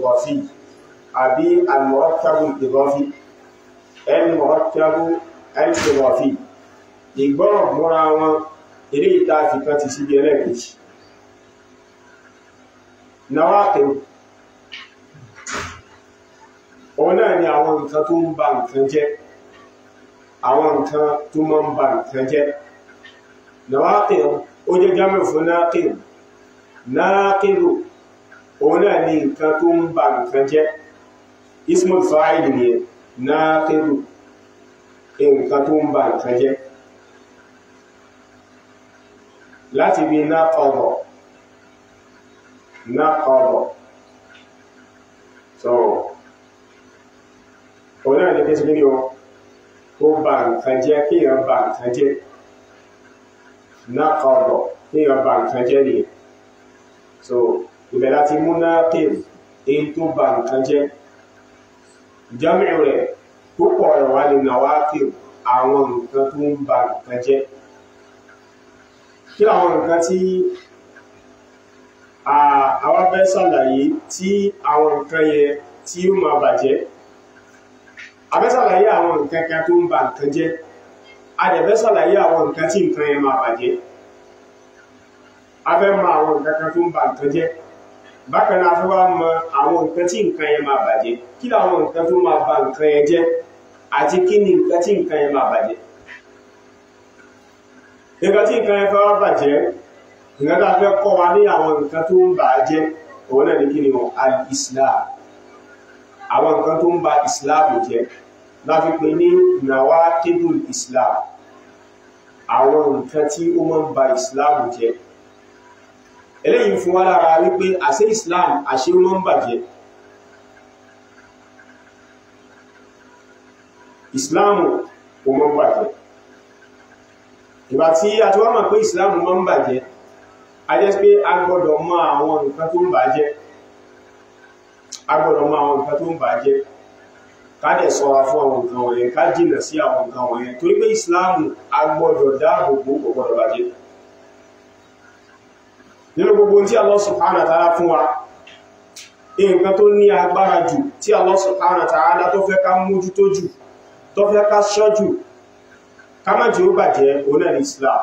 al-idafi àbí al-murakkabu al-idafi al-murakkabu al-idafi ìgbọ́rọ̀ múra wọn eré ìta àfikàn ti síbi ẹlẹ́ẹ̀kejì nawaqid òun náà ni àwọn nǹkan tó ń ba nǹkan jẹ́ àwọn nǹkan tó mọ́ ń ba nǹkan jẹ́ nawaqid ó jẹ́ jámẹ̀ fún naqid náàkìlù òun náà ni nǹkan tó ń ba nǹkan jẹ́ ismul fa'il ni náàkìlù nǹkan tó ń ba nǹkan jẹ́ láti bí náàkọ̀ọ̀bọ̀ náàkọ̀ọ̀bọ̀ so òun náà ni kí sí nínú ó ba nǹkan jẹ́ kí èèyàn ba nǹkan jẹ́ náàkọ̀ọ̀bọ̀ kí èèyàn ba nǹkan jẹ́ nìyẹn so ibẹ̀ láti mú náàkìlù èyí tó ba nǹkan jẹ́ jamiu rẹ̀ púpọ̀ rẹ̀ wá ní nawakil àwọn nǹkan tó ń ba nǹkan jẹ́ kí àwọn nǹkan tí àwọn fẹ́ ṣàlàyé tí àwọn nǹkan yẹ tí ó máa bàjẹ́ a fẹ́ ṣàlàyé àwọn nǹkan kan tó ń ba nǹkan jẹ́ a dẹ̀ fẹ́ ṣàlàyé àwọn nǹkan tí nǹkan yẹn máa bàjẹ́ a fẹ́ mọ àwọn nǹkan kan tó ń ba nǹkan jẹ́ bákan náà a fẹ́ wá mọ àwọn nǹkan tí nǹkan yẹn máa bàjẹ́ kí làwọn nǹkan tó máa ba nǹkan yẹn jẹ́ àti kí ni nǹkan tí nǹkan yẹn máa bàjẹ́ nǹkan tí nǹkan yẹn fẹ́ wá bàjẹ́ nǹkan tá a fẹ́ kọ́ wa ní àwọn nǹkan tó ń bà á jẹ́ òun náà ní kí ni wọn al-islam àwọn nǹkan tó ń ba islam jẹ́ láfi pé ní nawaqidul islam àwọn nǹkan tí ó máa ń ba islam jẹ́ eléyìí fún wa lára wípé àṣẹ islam àṣẹ ó máa ń bàjẹ́ ìsìláàmù kò mọ́ ń bàjẹ́ ìgbà tí a ti wá mọ̀ pé ìsìláàmù mọ́ ń bàjẹ́ a jẹ́ pé a gbọ́dọ̀ mọ̀ àwọn nǹkan tó ń bàjẹ́ a gbọ́dọ̀ mọ̀ àwọn nǹkan tó ń bàjẹ́ ká dẹ̀ ṣọ́ra fún àwọn nǹkan wọ̀nyẹn ká jìnà sí àwọn nǹkan wọ̀nyẹn torí pé ìsìláàmù a gbọ́dọ̀ dáàbò bò kò gbọ́dọ̀ bàjẹ́ nínú gbogbo tí Allah subhanahu wa ta'ala fún wa nǹkan tó ní agbára jù tí Allah subhanahu wa ta'ala tó fẹ́ ká mójútó jù tó fẹ́ ká ṣọ́jù ká má jẹ́ ó bàjẹ́ oná ní islam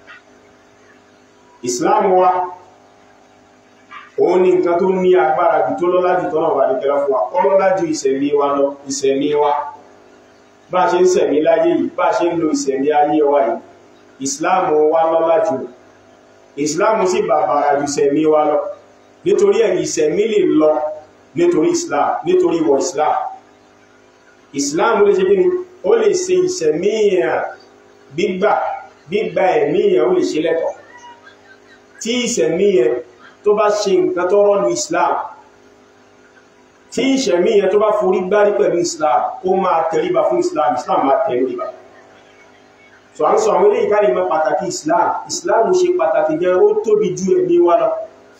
islam wa òun ni nǹkan tó ní agbára jù tó lọ́lá jù tọ́nà wà ní kẹrẹ fún wa kọ́ lọ́lá jù ìṣẹ̀mí wa lọ ìṣẹ̀mí wa bá ṣe ń ṣẹ̀mí láyé yìí bá ṣe ń lo ìṣẹ̀mí ayé wa yìí islam wa lọ́lá jù islam sì bàbàrà jù ìṣẹ̀mí wa lọ nítorí ẹ̀yìn ìṣẹ̀mí lè lọ nítorí islam nítorí ìwọ̀ islam islam lè ṣe gíní ó lè ṣe ìṣẹ̀míyàn gbígbà gbígbà ẹ̀míyàn ó lè ṣe lẹ́tọ̀ tí ìṣẹ̀míyàn tó bá ṣe nǹkan tó rọ́lù islam tí ìṣẹ̀míyàn tó bá forí gbárí pẹ̀lú islam ó máa tẹríba fún islam islam máa tẹríba so à ń sọ àwọn ilé ìkárí mọ́ pàtàkì islam islam ṣe pàtàkì jẹ́ ó tóbi ju ẹ̀mí wa lọ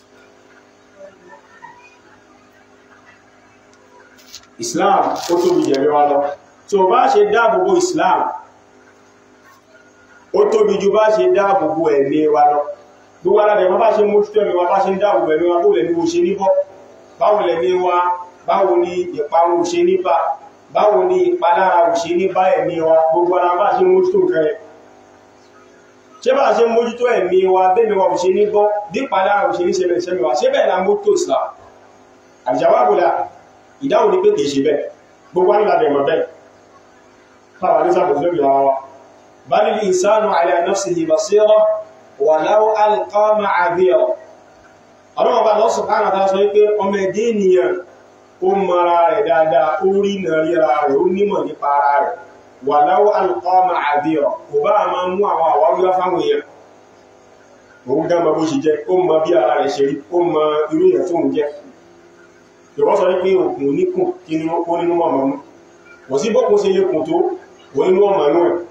islam ó tóbi jẹ̀mí wa lọ tí ó bá ṣe dáàbòbò islam ó tóbi ju bá ṣe dáàbòbò ẹ̀mí wa lọ gbogbo aládẹ̀ wọ́n bá ṣe mójútó ẹ̀mí wa bá ṣe ń dáàbòbò ẹ̀mí wa bó lẹ́ni wo ṣe níbọ́ báwo lẹ́ni wa báwo ni ìparun ò ṣe níbà báwo ni ìpalára ò ṣe níbà ẹ̀mí wa gbogbo ara bá ṣe mójútó nǹkan ẹ̀ ṣé bá ṣe mójútó ẹ̀mí wa bẹ́ẹ̀ni wa ò ṣe níbọ́ dípalára ò ṣe ní ṣẹlẹ̀ ṣẹ́mi wa ṣé bẹ́ẹ̀ la mójútó islam àjàwábòlá ìdáhùn ní pé kìí ṣe bẹ́ẹ̀ gbogbo àwọn ìlànà ìmọ̀ bẹ́ẹ̀ fáwọn ní sábò lórí ara wa bal al-insanu ala nafsihi basira walau alqa ma'adhira ọlọ́wọ́ bá lọ́sùn káàrà tá sọ pé ọmọ ẹ̀dẹ́ ènìyàn ó mara rẹ̀ dáadáa ó rí nà ríra rẹ̀ ó nímọ̀ nípa ara rẹ̀ walau alqa ma'adhira kò bá máa mú àwọn àwáwíwá fáwọn èèyàn òun dá mọ bó ṣe jẹ́ ó mọ bí ara rẹ̀ ṣe rí ó mọ irú èèyàn tó ń jẹ́ ìwọ́n sọ wípé òkun oníkùn kí ni ó nínú ọmọ mú wọ́n sí bọ́kún sí ilé kùn tó wọ́n nínú ọmọ inú ẹ̀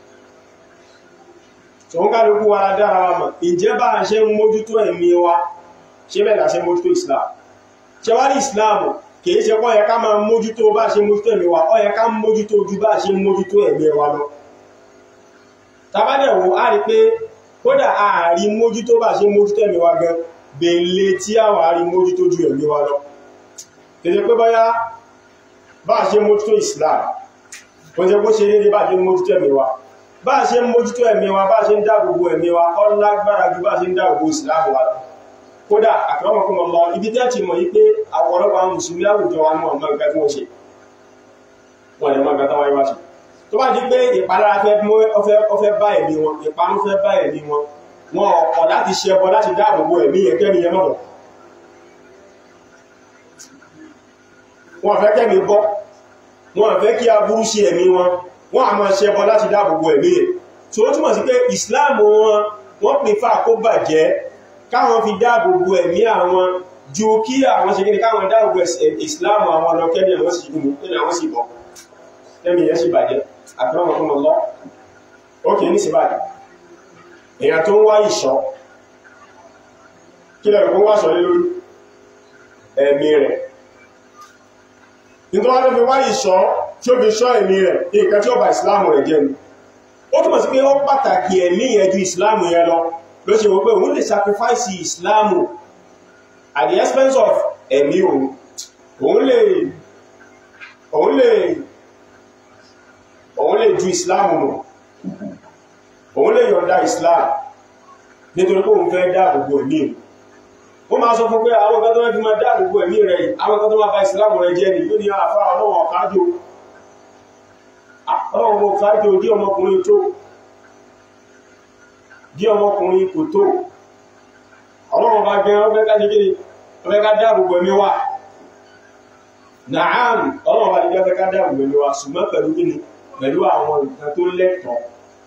tó ń kálukú wa dára wa mọ̀ ìjẹ́ bá a ṣe ń mójútó ẹ̀mí wa ṣe bẹ́ẹ̀ la ṣe mójútó Islam ṣe wá ní Islam kìí ṣe kọ́ yẹ ká máa mójútó bá a ṣe mójútó ẹ̀mí wa ó yẹ ká mójútó ju bá a ṣe mójútó ẹ̀mí wa lọ tabadẹ̀wò á rí pé kódà ààrí mójútó bá a ṣe mójútó ẹ̀mí wa gan bèèlè tí àwọn àárí mójútó ju ẹ̀mí wa lọ tẹ́jẹ́ pé báyá bá ṣe mójútó Islam kò jẹ́ kó ṣe dédé bá ṣe mójútó ẹ̀mí wa bá ṣe mójútó ẹ̀mí wa bá ṣe ń dáàbòbò ẹ̀mí wa ó lágbára ju bá ṣe ń dáàbòbò Islam wa lọ kódà àkọ́mọ̀kọ́mọ̀ lọ ibi tẹ́ ti mọ̀ yí pé àwọ̀rọ̀pọ̀ àwọn mùsùlùmí àwùjọ wa náà mọ̀ nǹkan tí wọ́n ṣe wọ́n lè mọ̀ nǹkan táwọn ẹwà ṣe tó bá di pé ìpalára fẹ́ bá ẹ̀mí wọn ìparun fẹ́ bá ẹ̀mí wọn wọn ọ̀pọ̀ láti ṣe ẹbọ láti dáàbòbò ẹ̀mí ẹ̀kẹ́mi yẹn mọ̀ wọn fẹ́ kẹ́mi bọ́ wọn fẹ́ kí aburú ṣe ẹ̀mí wọn wọn a máa ṣe ẹbọ láti dáàbòbò ẹ̀mí ẹ̀ tó ó túmọ̀ sí pé Islam wọn wọ́n pèfà kó bàjẹ́ káwọn fi dáàbòbò ẹ̀mí àwọn ju kí àwọn ṣe kíni káwọn dáàbòbò Islam àwọn lọ kẹ́mi àwọn sì gúnmù kẹ́mi àwọn sì bọ̀ kẹ́mi yẹn sì bàjẹ́ àtúrọ̀mọ̀kúnmọ̀ lọ ó kìí ní sí bàjẹ́ èyàn tó ń wá ìṣọ́ kí lẹ́rù kó wá ṣọ́ lé lórí ẹ̀mí rẹ̀ nítorí wọ́n fi wá ìṣọ́ tí ó fi ṣọ́ ẹ̀mí rẹ̀ nǹkan tí ó bá ìsìláàmù rẹ̀ jẹ́ ni ó túnmọ̀ sí pé ó pàtàkì ẹ̀mí yẹn ju ìsìláàmù yẹn lọ ló ṣe wọ́n pé òun lè sacrifice ìsìláàmù at the expense of ẹ̀mí òun òun lè òun lè òun lè ju ìsìláàmù mọ̀ òun lè yọ̀nda islam nítorí pé òun fẹ́ dáàbòbò ẹ̀mí ó máa sọ fún pé àwọn kan tó wọ́n fi máa dáàbòbò ẹ̀mí rẹ̀ àwọn kan tó máa bá islam rẹ̀ jẹ́ ni yóò ní àfá ọlọ́wọ̀ ọ̀kájò ọlọ́wọ̀ ọ̀kájò dí ọmọkùnrin tó dí ọmọkùnrin kò tó ọlọ́wọ̀ bá gẹ́ ọfẹ́ ká ní kíni ọfẹ́ ká dáàbòbò ẹ̀mí wa nàám ọlọ́wọ̀ bá ní ọfẹ́ ká dáàbòbò ẹ̀mí wa ṣùgbọ́n pẹ̀lú kíni pẹ̀lú àwọn nǹkan tó lẹ́tọ̀ọ́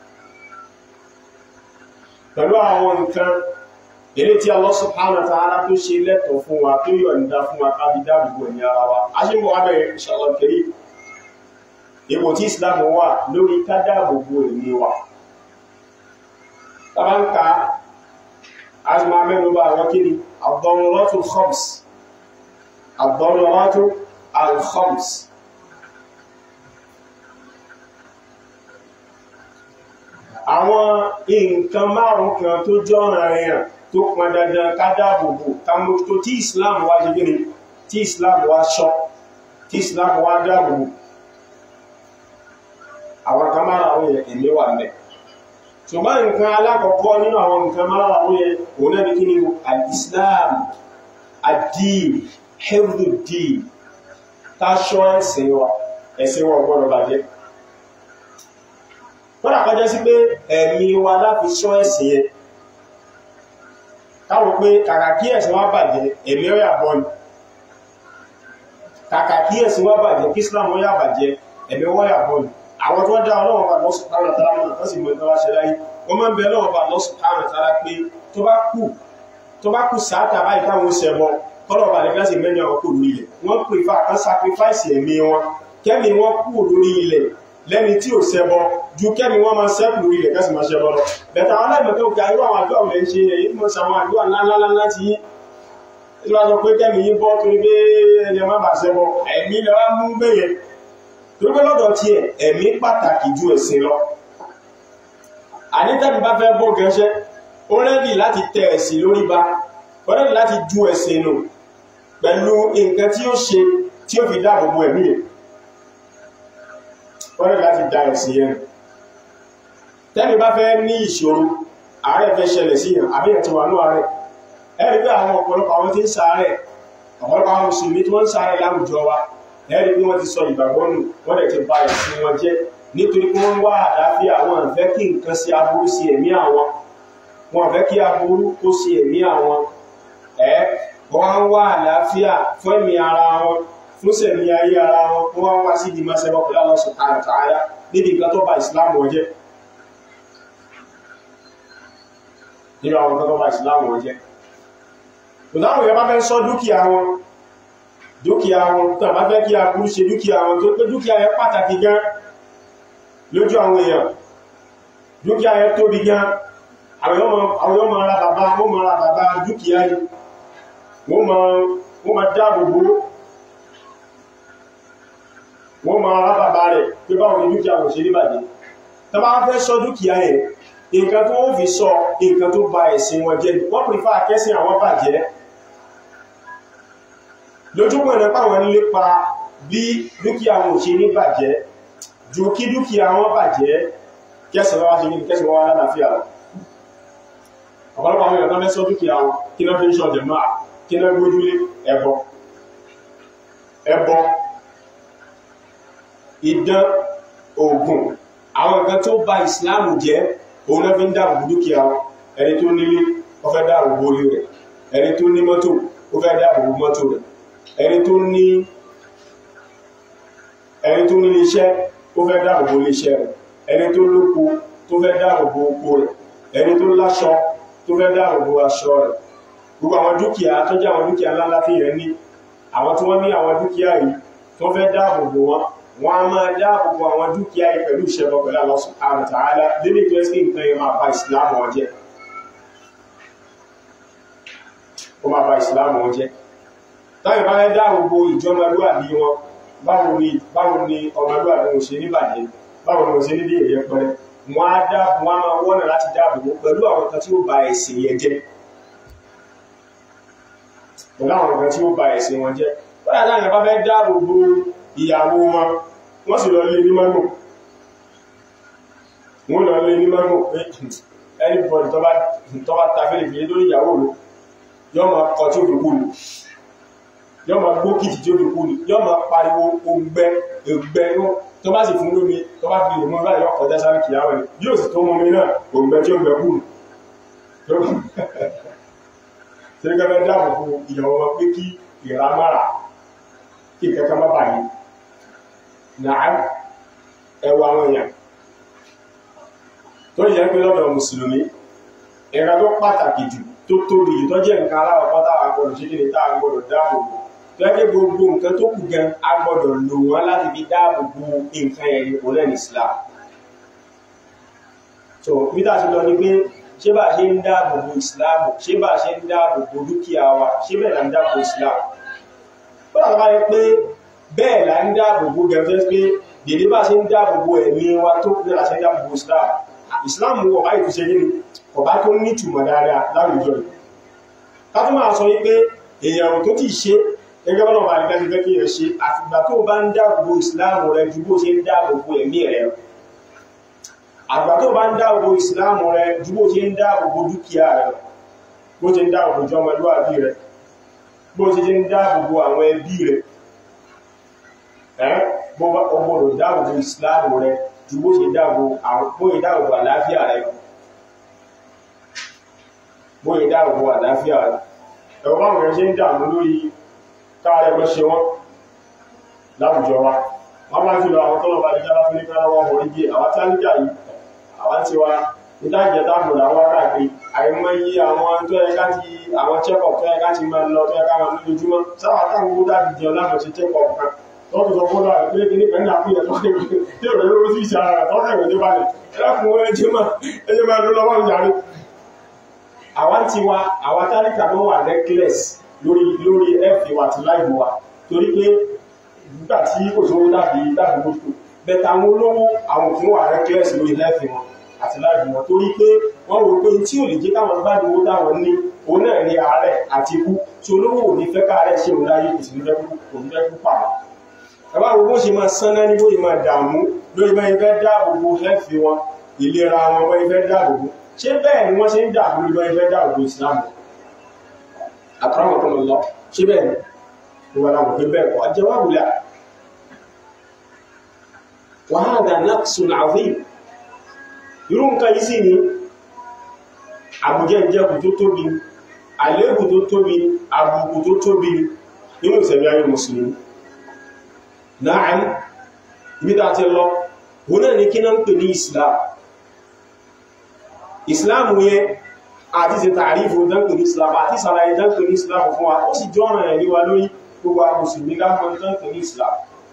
pẹ̀lú àwọn nǹkan eré tí Allah subhanahu wa ta'ala tó ṣe lẹ́tọ̀ fún wa tó yọ̀ǹda fún wa kábi dáàbòbò ní ara wa a ṣe mọ̀ abẹ́rẹ́ inshallah karim ipò tí Islam wà lórí ká dáàbòbò ní wa tàbá ń ka a ti máa mẹ́nu bá àwọn kí ni ad-daruratul khams ad-daruratul al-khams àwọn nǹkan márùn kan tó jọ́ràn ẹ̀yàn tó pọn dandan ká dáàbòbò ká mójútó tí Islam wá ṣe gíní tí Islam wá ṣọ́ tí Islam wá dáàbòbò àwọn kan márùn ẹ̀mí wà mẹ́ ṣùgbọ́n nǹkan alákọ̀ọ́kọ́ nínú àwọn nǹkan márùn yẹn òun náà ní kí ni al-Islam ad-din hifdud-din ká ṣọ́ ẹ̀sìn wa ẹ̀sìn wa gbọ́dọ̀ bàjẹ́ kọ́nà kọjá sí pé ẹ̀mí wa láti ṣọ́ ẹ̀sìn yẹn káwọn pé kàkà kí ẹ̀sìn wá bàjẹ́ ẹ̀mí ó yà bọ́ ni kàkà kí ẹ̀sìn wá bàjẹ́ kí Islam ó yà bàjẹ́ ẹ̀mí ó yà bọ́ ni àwọn tó dá ọlọ́wọ́ bá lọ́sùn káàrọ̀ tàrà mọ́ tó sì mọ́ ìtọ́wà ṣe láyé wọ́n máa ń bẹ ọlọ́wọ́ bá lọ́sùn káàrọ̀ tàrà pé tó bá kù tó bá kù sáátà báyìí táwọn ṣẹbọ kọ́lọ̀ bá lè gíláṣì mẹ́rin àwọn kò lórí ilẹ̀ wọ́n pè fà kan sacrifice ẹ̀mí wọn kẹ́mi wọ́n kù lórí ilẹ̀ lẹ́ni tí ò ṣẹbọ ju kẹ́mi wọ́n máa ṣẹ́kù lórí ilẹ̀ kẹ́sì máa ṣẹbọ lọ bẹ̀tà àwọn aláìmọ̀ tó ga irú àwọn àdúrà òun ṣe èyí mọ̀ sí àwọn àdúrà ńláńlá láti yí ìlú àjọ pé kẹ́mi yí bọ́ torí pé ẹni ọmọ bà ṣẹbọ ẹ̀mí lọ́wọ́ mú bẹ́yẹ torí pé lọ́dọ̀ tí ẹ̀ ẹ̀mí pàtàkì ju ẹ̀sìn lọ ànítẹ́mi bá fẹ́ bọ́ gẹ́ṣẹ́ ó rẹ́dì láti tẹ ẹ̀sìn lórí ba ó rẹ́dì láti ju ẹ̀sìn nù pẹ̀lú nǹkan tí ó ṣe tí ó fi dáàbò bo ẹ̀mí ẹ̀ wọ́n rẹ̀ láti dá ẹ̀sìn yẹn tẹ́mi bá fẹ́ ní ìṣòro àárẹ̀ fẹ́ ṣẹlẹ̀ sí yàn àbí ẹ̀ ti wà ní àárẹ̀ ẹ̀rí pé àwọn ọ̀pọ̀lọpọ̀ àwọn tí ń ṣàárẹ̀ ọ̀pọ̀lọpọ̀ àwọn mùsùlùmí tí wọ́n ń ṣàárẹ̀ láwùjọ wa ẹ̀rí pé wọ́n ti sọ ìgbàgbọ́ nù wọ́n dẹ̀ ti ba ẹ̀sìn wọn jẹ́ nítorí pé wọ́n wá àlàáfíà wọn fẹ́ kí nǹkan sí aburú sí ẹ̀mí àwọn wọn fẹ́ kí aburú kó sí ẹ̀mí àwọn ẹ̀ wọ́n wá àlàáfíà fún ẹ̀mí ara wọn fún sẹ̀mí ayé ara wọn kó wọ́n wá sí ìdímọ̀ sẹ́bọ̀ pẹ̀lú Allah subhanahu wa ta'ala níbi nǹkan tó ba ìsìláàmù wọn jẹ́ nínú àwọn nǹkan tó ba ìsìláàmù wọn jẹ́ ìdáhùn yẹn bá fẹ́ sọ dúkìá wọn dúkìá wọn tó bá fẹ́ kí aburú ṣe dúkìá wọn tó pé dúkìá yẹn pàtàkì gan lójú àwọn èèyàn dúkìá yẹn tóbi gan àwọn yóò máa ra bàbá wọ́n máa ra bàbá dúkìá yìí wọ́n máa dáàbò bò wọ́n máa rá bàbá rẹ̀ pé báwọn ní dúkìá wọ́n ṣe rí bàjẹ́ tó bá fẹ́ sọ dúkìá ẹ̀ nǹkan tó wọ́n fi sọ nǹkan tó ba ẹ̀sìn wọn jẹ́ wọ́n pèfà kẹ́sìn àwọn bàjẹ́ lójúmọ̀ ní pàwọn lépa bí dúkìá wọn ò ṣe ní bàjẹ́ ju kí dúkìá wọn bàjẹ́ kẹsàn wá ṣe ní kẹsàn wá lálàáfíà lọ ọ̀pọ̀lọpọ̀ àwọn èèyàn mẹ́sọ́ dúkìá wọn kí náà fi ń ṣọ̀dẹ̀ máa kí náà gbójúlé ẹbọ ẹbọ idán oògùn àwọn nǹkan tó bà ìsìláàmù jẹ́ òun náà fi ń dáàbò dúkìá wọn ẹni tó nílé ó fẹ́ dáàbò bo ilé rẹ̀ ẹni tó ní mọ́tò ó fẹ́ dáàbò bo mọ́tò rẹ̀ ẹni tó ní ẹni tó ní iṣẹ́ ó fẹ́ dáàbò bo iṣẹ́ rẹ̀ ẹni tó lóko tó fẹ́ dáàbò bo oko rẹ̀ ẹni tó láṣọ tó fẹ́ dáàbò bo aṣọ rẹ̀ gbogbo àwọn dúkìá tó jẹ́ àwọn dúkìá ńláńlá tí yẹn ní àwọn tí wọ́n ní àwọn dúkìá yìí tó fẹ́ dáàbò bo wọn wọ́n a máa dáàbò bo àwọn dúkìá yìí pẹ̀lú ìṣẹ́bọ pẹ̀lú Allah subhanahu wa ta'ala lélẹ̀ tó ẹ́sì nǹkan yẹn máa ba ìsìláàmù wọn jẹ́ ó máa ba ìsìláàmù wọn jẹ́ táyì bá fẹ́ dáàbò bo ìjọmọlúwàbí wọn báwo ni báwo ni ọmọlúwàbí wọn ṣe níbàjẹ́ báwo ni wọn ṣe nídìí èyẹ pẹrẹ wọn á dáàbò wọn á máa wọ́nà láti dáàbò bo pẹ̀lú àwọn kan tí ó ba ẹ̀sìn yẹn jẹ́ pẹ̀lú àwọn kan tí ó ba ẹ̀sìn wọn jẹ́ báyà táyì bá fẹ́ dáàbò bo ìyàwó wọn wọ́n sì lọ lé ní mọ́nù wọ́n lọ lé ní mọ́nù pé anybody tó bá ta fẹ́lẹ̀ fìyẹ lórí ìyàwó rẹ̀ yọ́ ma kọ tí ó fi kú ni yọ́ ma gbókìtì tí ó fi kú ni yọ́ ma pariwo ògbẹ́ ògbẹ́ tó bá sì fún lómi tó bá fi òmú báyìí yọ́ kọjá sáré kìyàwó rẹ̀ yóò sì tó mọ́mí náà ògbẹ́ tí ó gbẹ kú ni tí ó gẹ́gẹ́ dáàbò fún ìyàwó wọn pé kí ìrámára kí kẹ́kẹ́ má bàyìí náà ẹwà àwọn èèyàn tó yẹ pé lọ́dọ̀ mùsùlùmí ẹ̀rọ tó pàtàkì jù tó tóbi jù tó jẹ́ nǹkan aláwọ̀ pátá agbọ́dọ̀ ṣe kíni tá agbọ́dọ̀ dáàbò bò tó yẹ pé gbogbo nǹkan tó kù gan agbọ́dọ̀ lò wọ́n láti fi dáàbò bo nǹkan ẹ̀rí kò lẹ́nu Islam so peter ṣe lọ ni pé ṣé bá ṣe ń dáàbò bo Islam ṣé bá ṣe ń dáàbò bo dúkìá wa ṣé bẹ́ẹ̀ là ń dáàbò bo Islam ó dàgbà yẹ pé bẹ́ẹ̀ là ń dáàbò bo gẹ̀ẹ́fẹ́ pé dèdè bá ṣe ń dáàbò bo ẹ̀mí wa tó kúrò là ṣe ń dáàbò bo Islam Islam wọ̀ báyìí tó ṣe yé ni ọba tó ní ìtumọ̀ dáadáa láwùjọ yìí ká tó máa sọ wípé èèyàn tó ti ṣe gẹ́gẹ́ bọ́lá ọba àdìgbà ti fẹ́ kí ẹ ṣe àfìgbà tó bá ń dáàbò bo Islam rẹ ju bó ṣe ń dáàbò bo ẹ̀mí rẹ lọ àgbà tó bá ń dáàbò bo Islam rẹ ju bó ṣe ń dáàbò bo dúkìá rẹ lọ bó ṣe ń dáàbò bo jọmọlúwàbí rẹ bó ṣe ń dáàbò bo àwọn ẹbí rẹ ẹ́ bó bá ọgbọ̀dọ̀ dáàbò bo Islam rẹ ju bó ṣe dáàbò àwọn bó ṣe dáàbò bo àlàáfíà rẹ lọ bó ṣe dáàbò bo àlàáfíà rẹ ẹ̀rọ báwọn rẹ ṣe ń dààmú lórí káàrẹ bọ́ ṣe wọ́n láwùjọ wa wọ́n máa jùlọ àwọn tọ́lọ̀ bá dídá láti ní káàwọ́ wọ́n rí àwọn tálíkà yìí àwọn tí wa ìdájẹ́ tábùrù àwọn káàkiri àìmọye àwọn tó yẹ ká ti àwọn check-up tó yẹ ká ti máa lọ tó yẹ ká máa lójoojúmọ́ sáwà káwọn owó dábì jẹun láwọn ṣe check-up kan tó fi sọ fún lọ àìpé kí ní pẹ̀lú ní àkúyẹ tó kẹ́ tí ò rẹ̀ lórí sí ìṣà rẹ̀ tó kẹ̀wé ní balẹ̀ ẹlẹ́kùn ẹjẹ́ máa ẹjẹ́ máa lọ lọ́wọ́ ìyàrí àwọn tí wa àwọn tálíkà tó wà necklace lórí lórí ẹ̀fì wa àti láìbò wa torí pé nígbà tí kò sówó dàbí dàbí mọ́tò bẹ̀tà àwọn olówó àwọn òfin wà reckless lórí ẹ̀fì wọn àti láìbò wọn torí pé wọ́n rò pé tí ò lè jẹ́ káwọn gbádùn owó táwọn ní òun náà ní àárẹ̀ àti ikú tí olówó ò ní fẹ́ káàárẹ̀ ṣe òun láyé kò sì ní fẹ́ kú òun fẹ́ kú pàmò ẹ̀bá wo bó ṣe máa sánná ní bó ṣe máa dààmú lórí bá ifẹ́ dáàbò bo ẹ̀fì wọn ìlera wọn bá ifẹ́ dáàbò bo ṣé bẹ́ẹ̀ ni wọ́n ṣe ń dààmú lórí bá ifẹ́ dáàbò bo ìsìlámù àkàràmọ̀kọ́ lọ ṣe bẹ́ẹ̀ ni wọ́n láwọn pé bẹ́ẹ̀ kọ́ jawabu la wa hadha naqsun azim irú nǹkan yìí sí ni àbújẹ́ ìjẹ́kù tó tóbi àléébù tó tóbi àbùkù tó tóbi nínú ìsẹ̀mí ayé mùsùlùmí náà nígbà tí lọ wọ́n náà ní kí náà ń pè ní islam islam yẹn àti ṣe tààrífò dánkù ní islam àti sàlàyé dánkù ní islam fún wa ó sì jọ ọ̀nà ẹ̀rí wa lórí gbogbo mùsùlùmí gáfọn dánkù ní islam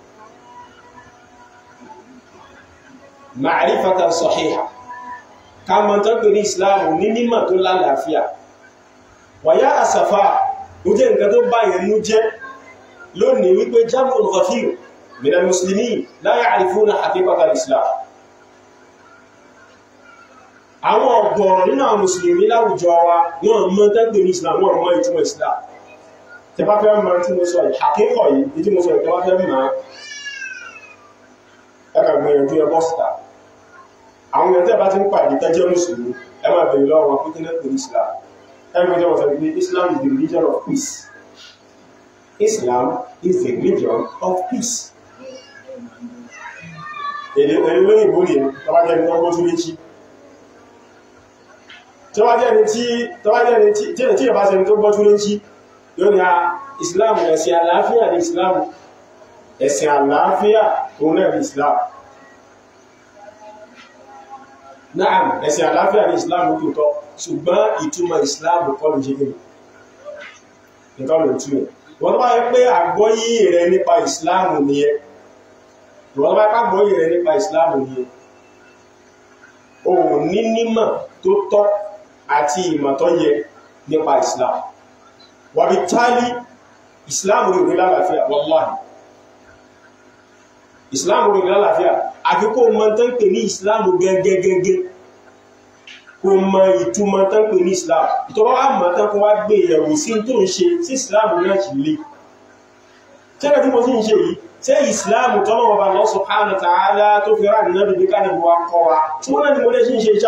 ma'rifatan sahiha ká mọ̀ dánkù ní islam ní mímọ̀ tó lálàáfíà wàyá àsàfà ó jẹ́ nǹkan tó bá yẹn nú jẹ́ lónìí wípé jam'un ghafir min al-muslimin la ya'rifuna haqiqata al-islam àwọn ọ̀gọ̀rọ̀ nínú àwọn mùsùlùmí láwùjọ wa wọ́n mọ̀ tẹ́gbẹ̀ ní islam wọ́n mọ̀ ìtumọ̀ islam tẹ bá fẹ́ mọ̀ tí mo sọ yìí àkíkọ̀ yìí tí mo sọ yìí tẹ bá fẹ́ mọ̀ ẹ̀kà gbìyànjú ẹbọ́ síta àwọn èèyàn tẹ́ bá ti ń pàdé tẹ́jẹ́ mùsùlùmí ẹ máa bèèrè lọ́wọ́ wọn pínlẹ̀ pẹ̀lú Islam ẹgbẹ́ jẹ́ wọ́n sọ pé Islam is the religion of peace Islam is the religion of peace èdè olóyìnbó ni tọ́wájẹ́ ní ọgbọ́n tún létí tọ́wájẹ́ ní tí tọ́wájẹ́ ní tí tí ìbá sẹni tó gbọ́ tún létí yóò ní a Islam ẹ̀sìn àlàáfíà ní Islam ẹ̀sìn àlàáfíà òun náà ní Islam náà ẹ̀sìn àlàáfíà ní Islam tó tọ́ ṣùgbọ́n ìtumọ̀ Islam kọ́ ló jẹ́ gẹ̀rẹ̀ nǹkan ló túnmọ̀ wọ́n tó bá yẹ pé àgbọ́yé rẹ nípa Islam nìyẹn wọ́n tó bá kágbọ́yé rẹ nípa Islam nìyẹn o ní nímọ̀ tó tọ́ àti ìmọ̀ tó yẹ nípa Islam wàbí tálí Islam rí orí lálàáfíà wallahi Islam rí orí lálàáfíà àfi kó mọ̀ tán pè ní Islam gẹ́gẹ́gẹ́gẹ́ kó mọ ìtumọ̀ tán pè ní Islam ìtọ́wọ́ wá mọ̀ tán kó wá gbé ìyẹ̀wò sí tó ń ṣe sí Islam náà kì lè tẹ́lẹ̀ tí mo sí ń ṣe yìí tẹ́ Islam tọ́lọ̀ ọba Allah subhanahu wa ta'ala tó fi rá nínú bí ká níbo wa kọ́ wa tí wọ́n náà ni mo lè ṣe ń ṣe ìṣá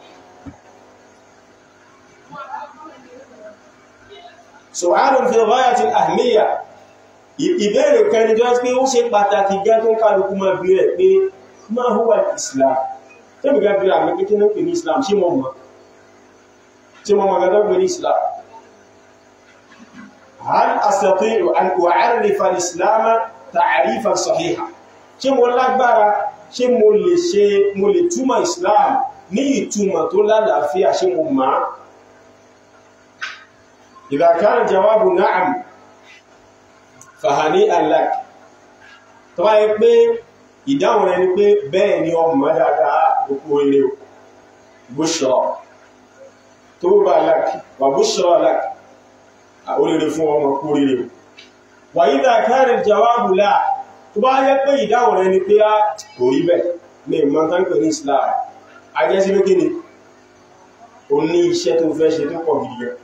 su'alun fi ghayati al-ahmiyya ìbéèrè kẹni tó pé ó ṣe pàtàkì gẹ́ tó ń kálukú máa bí rẹ̀ pé ma huwa Islam tẹ́bí gẹ́bí àmì kékeré náà pè ní Islam ṣé mọ́ mọ́ ṣé mọ́ mọ́ gẹ́gẹ́ pè ní Islam hal astati'u an u'arrifa al-Islam ta'rifan sahiha ṣé mo lágbára ṣé mo lè ṣe mo lè túmọ̀ Islam ní ìtumọ̀ tó lálàáfíà ṣé mo máa idha kana jawabu na'am fahani'an lak tó bá yẹ pé ìdáhùn rẹ̀ ni pé bẹ́ẹ̀ ni ọmọ dáadáa òkú ilé o bushra tó bá láàkì wà bushra láàkì oríire fún ọmọ kú oríire o wà idha kana jawabu la tó bá yẹ pé ìdáhùn rẹ̀ ni pé á kò rí bẹ́ẹ̀ ní ìmọ̀tánkẹ̀ ní Islam ajẹ́sí pé kí ni o ní iṣẹ́ tó fẹ́ ṣe tó pọ̀ gidi gan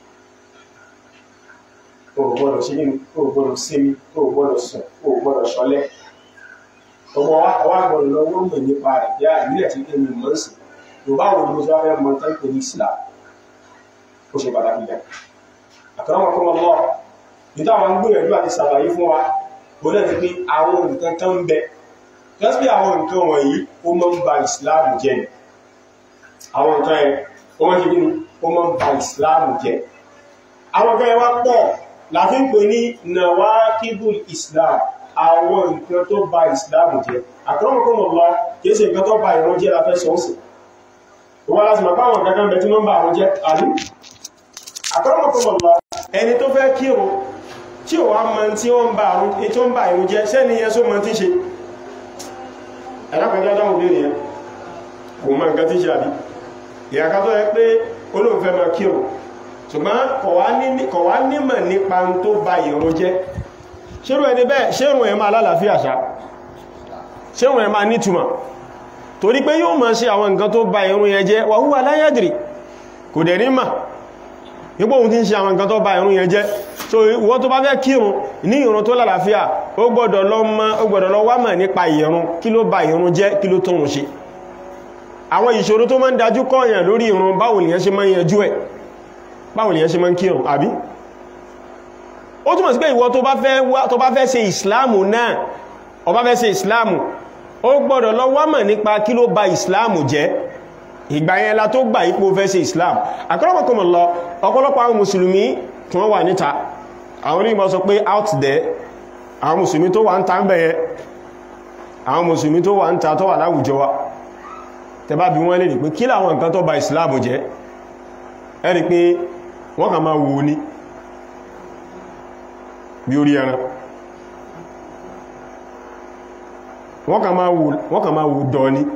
o gbọ́dọ̀ ṣe nínú o gbọ́dọ̀ sinmi o gbọ́dọ̀ sùn o gbọ́dọ̀ ṣọlẹ̀ ọmọ wa gbọ́dọ̀ lọ wọ́n mọ̀ nípa rẹ̀ bí i ìbílẹ̀ tí kí ni mọ̀ sí tó bá wọn ló fẹ́ mọ̀ tán pé ní Islam ó ṣe pàtàkì gan àkàràmọ̀ kọ́ lọ níta àwọn gbìyànjú àti sàlàyé fún wa bó lẹ́ ti pé àwọn nǹkan kan ń bẹ lọ́sí àwọn nǹkan wọ̀nyí ó máa ń ba Islam jẹ́ ni àwọn nǹkan ẹ̀ ó máa ń ṣe kí ni ó máa ń ba Islam jẹ́ àwọn nǹkan ẹ̀ wá pọ̀ láti ń pè ní nawakidul Islam àwọn nǹkan tó ba Islam jẹ́ àkọ́mọ̀kọ́mọ̀ lọ kìí ṣe nǹkan tó ba ìran jẹ́ la fẹ́ sọ sí wọ́n láti mọ̀ páwọn kankan bẹ̀ tí wọ́n bá àwọn jẹ́ àlú àkọ́mọ̀kọ́mọ̀ lọ ẹni tó fẹ́ kírun tí ò wá mọ̀ tí ó ń ba ìrun jẹ́ sẹ́ni yẹn só mọ̀ tí ṣe ẹ̀lápẹ̀jọ́ dáhùn bí nìyẹn kò mọ̀ nǹkan tí ṣe àbí ìyàká tó yẹ pé olóòfẹ́ mọ̀ kírun ṣùgbọ́n kọ̀ wá nímọ̀ nípa tó ba ìrun jẹ́ ṣérù ẹni bẹ́ẹ̀ ṣérùn ẹ̀ máa lálàáfíà ṣá ṣérùn ẹ̀ máa nítumọ̀ torí pé yóò máa ṣe àwọn nǹkan tó ba ìrun yẹn jẹ́ wa huwa la yadri kò dẹ̀ nímọ̀ nípò ohun tí ń ṣe àwọn nǹkan tó ba ìrun yẹn jẹ́ so ìwọ tó bá fẹ́ kírun ní ìrun tó lálàáfíà ó gbọ́dọ̀ lọ mọ̀ ó gbọ́dọ̀ lọ wá mọ̀ nípa ìrun kí ló ba ìrun jẹ́ kí ló tóhun ṣe àwọn ìṣòro tó máa ń dájú kọ́ọ̀yàn lórí ìrun báwo lèyàn ṣe máa ń yanjú ẹ̀ báwo lèyàn ṣe máa ń kírun àbí ó túnmọ̀ sí pé ìwọ tó bá fẹ́ tó bá fẹ́ ṣe ìsìláàmù náà ó bá fẹ́ ṣe ìsìláàmù ó gbọ́dọ̀ lọ wá mọ̀ nípa kí ló ba ìsìláàmù jẹ́ ìgbà yẹn la tó gbà ipò fẹ́ ṣe ìsìláàmù àkọ́lọ́pọ̀kọ́mọ̀ lọ ọ̀pọ̀lọpọ̀ àwọn mùsùlùmí tí wọ́n wà níta àwọn onímọ̀ sọ pé out there àwọn mùsùlùmí tó wà ń ta ń bẹ̀yẹ àwọn mùsùlùmí tó wà ń ta tó wà láwùjọ wa tẹbá bí wọ́n lè rí pé kí láwọn nǹkan tó ba ìsìláàmù jẹ́ ẹ rí pé wọ́n kà máa wò ní bí orí ẹran wọ́n kà máa wò dọ̀ ní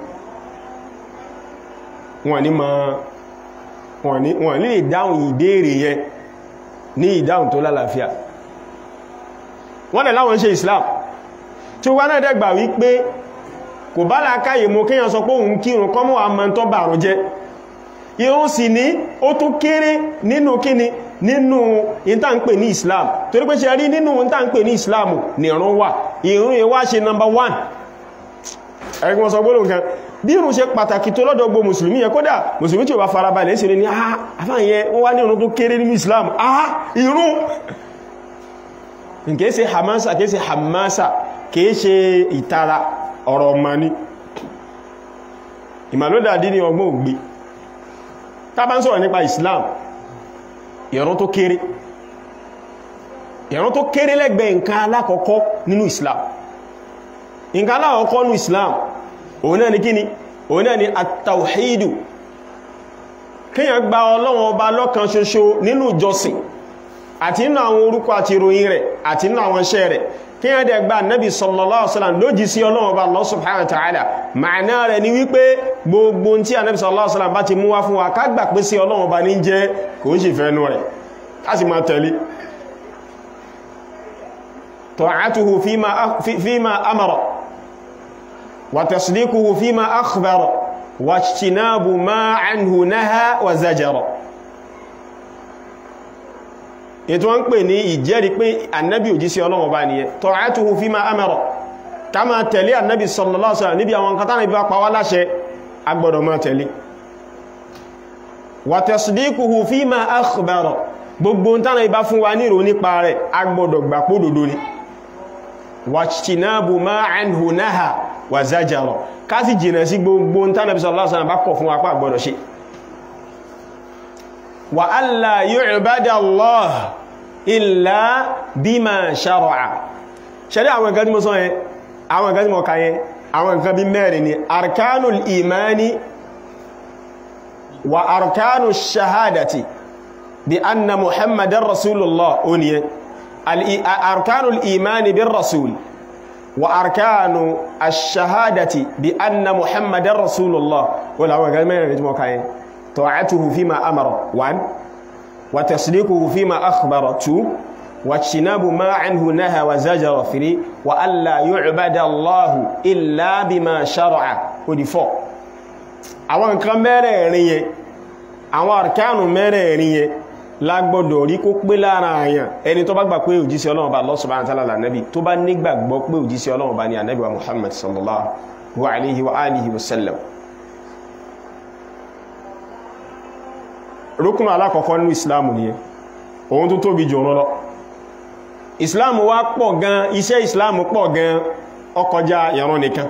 wọ́n ní ma wọ́n lè dáhùn ìbéèrè yẹn ní ìdáhùn tó lálàáfíà wọ́n dẹ̀ láwọn ṣe Islam tí ó wá náà dẹ̀gbà wípé kò bá láàkáyè mú kíyàn sọ pé òun kírun kọ́mọ̀ àmọ́ tó bàrún jẹ́ ìrun sì ní ó tún kéré nínú kíni nínú ìta ń pè ní Islam torí pé ṣe rí nínú ohun tá ń pè ní ìsìláàmù ní ìrun wà ìrun yẹn wá ṣe number one ẹgbẹ́ sọ gbọ́nà nǹkan bí ìrun ṣe pàtàkì tó lọ́dọ̀ gbogbo mùsùlùmí yẹn kódà mùsùlùmí tí ó bá farabalẹ̀ ṣe ní ah afáyẹn wọ́n wá ní ìrun tó kéré nínú islam ah ìrun kìí ṣe hamasa kìí ṣe hamasa kìí ṣe ìtara ọ̀rọ̀ ọmọ ní ìmàlódàdí ní ọgbọ́n ògbé tá bá ń sọ̀rọ̀ nípa islam ìrun tó kéré ìrun tó kéré lẹ́gbẹ̀ẹ́ nǹkan alákọ̀ọ́kọ́ nínú islam nǹkan alákọ̀ọ́kọ́ nínú islam òun náà ni kíni òun náà ni at-tawhidu kíyàn gba ọlọ́run ọba lọ́kan ṣoṣo nínú ìjọsìn àti nínú àwọn orúkọ àti ìròyìn rẹ̀ àti nínú àwọn iṣẹ́ rẹ̀ kíyàn dẹ̀ gba nabi sallallahu alaihi wasallam lójì sí ọlọ́run ọba Allah subhanahu wa ta'ala ma'ana rẹ̀ ni wípé gbogbo tí nabi sallallahu alaihi wasallam bá ti mú wá fún wa ká gbà pé sí ọlọ́run ọba ní jẹ́ kò ń sì fẹ́nu rẹ̀ ká sì máa tẹ̀lé ta'atuhu fima fima amara وتصديقه فيما أخبر واجتناب ما عنه نهى وزجر ètò wọ́n ń pè ní ìjẹ́rí pé annabi òjísí ọlọ́wọ́ bá ní ẹ ta'atuhu fima amara ká máa tẹ̀lé annabi sallallahu alaihi wasallam níbi àwọn katánà ibi pa wá láṣẹ agbọ́dọ̀ máa tẹ̀lé wa tasdiquhu fima akhbara gbogbo tánà ibá fún wa nírò nípa rẹ̀ agbọ́dọ̀ gbà pó dòdó ni wajtinabu ma anhu naha wà zájàrọ̀ ká sì jìnà sí gbogbo tánàbí sallallahu alaihi wasallam bá kọ̀ fún apá àgbọ̀dọ̀ ṣe wa alla yu'bada Allah illa bima shara'a ṣẹ́rí àwọn nǹkan tí mo sọ yẹn àwọn nǹkan tí mo kà yẹn àwọn nǹkan bí mẹ́rin ni arkanul imani wa arkanu shahadati bi anna muhammadan rasulullah oníyẹn arkanul imani bin rasul وأركان الشهادة بأن محمد رسول الله ولا هو قال ما يجمع كاين طاعته فيما أمر وان وتصديقه فيما أخبر تو واجتناب ما عنه نهى وزجر فري وألا يعبد الله إلا بما شرع ودي فوق àwọn nǹkan mẹ́rẹ̀ẹ̀rin yẹn àwọn àrkánù mẹ́rẹ̀ẹ̀rin yẹn lágbọ́dọ̀ rí kó pé lára àyàn ẹni tó bá gbà pé òjísí ọlọ́run bá Allah subhanahu wa ta'ala nẹ́bí tó bá nígbàgbọ́ pé òjísí ọlọ́run bá ní ànẹ́bí wa Muhammad sallallahu alaihi wa alihi wa sallam rúkùnù alákọ̀ọ́kọ́ nínú islamu ni ohun tó tóbi jù rán lọ islamu wá pọ̀ gan iṣẹ́ islamu pọ̀ gan ó kọjá ìran nìkan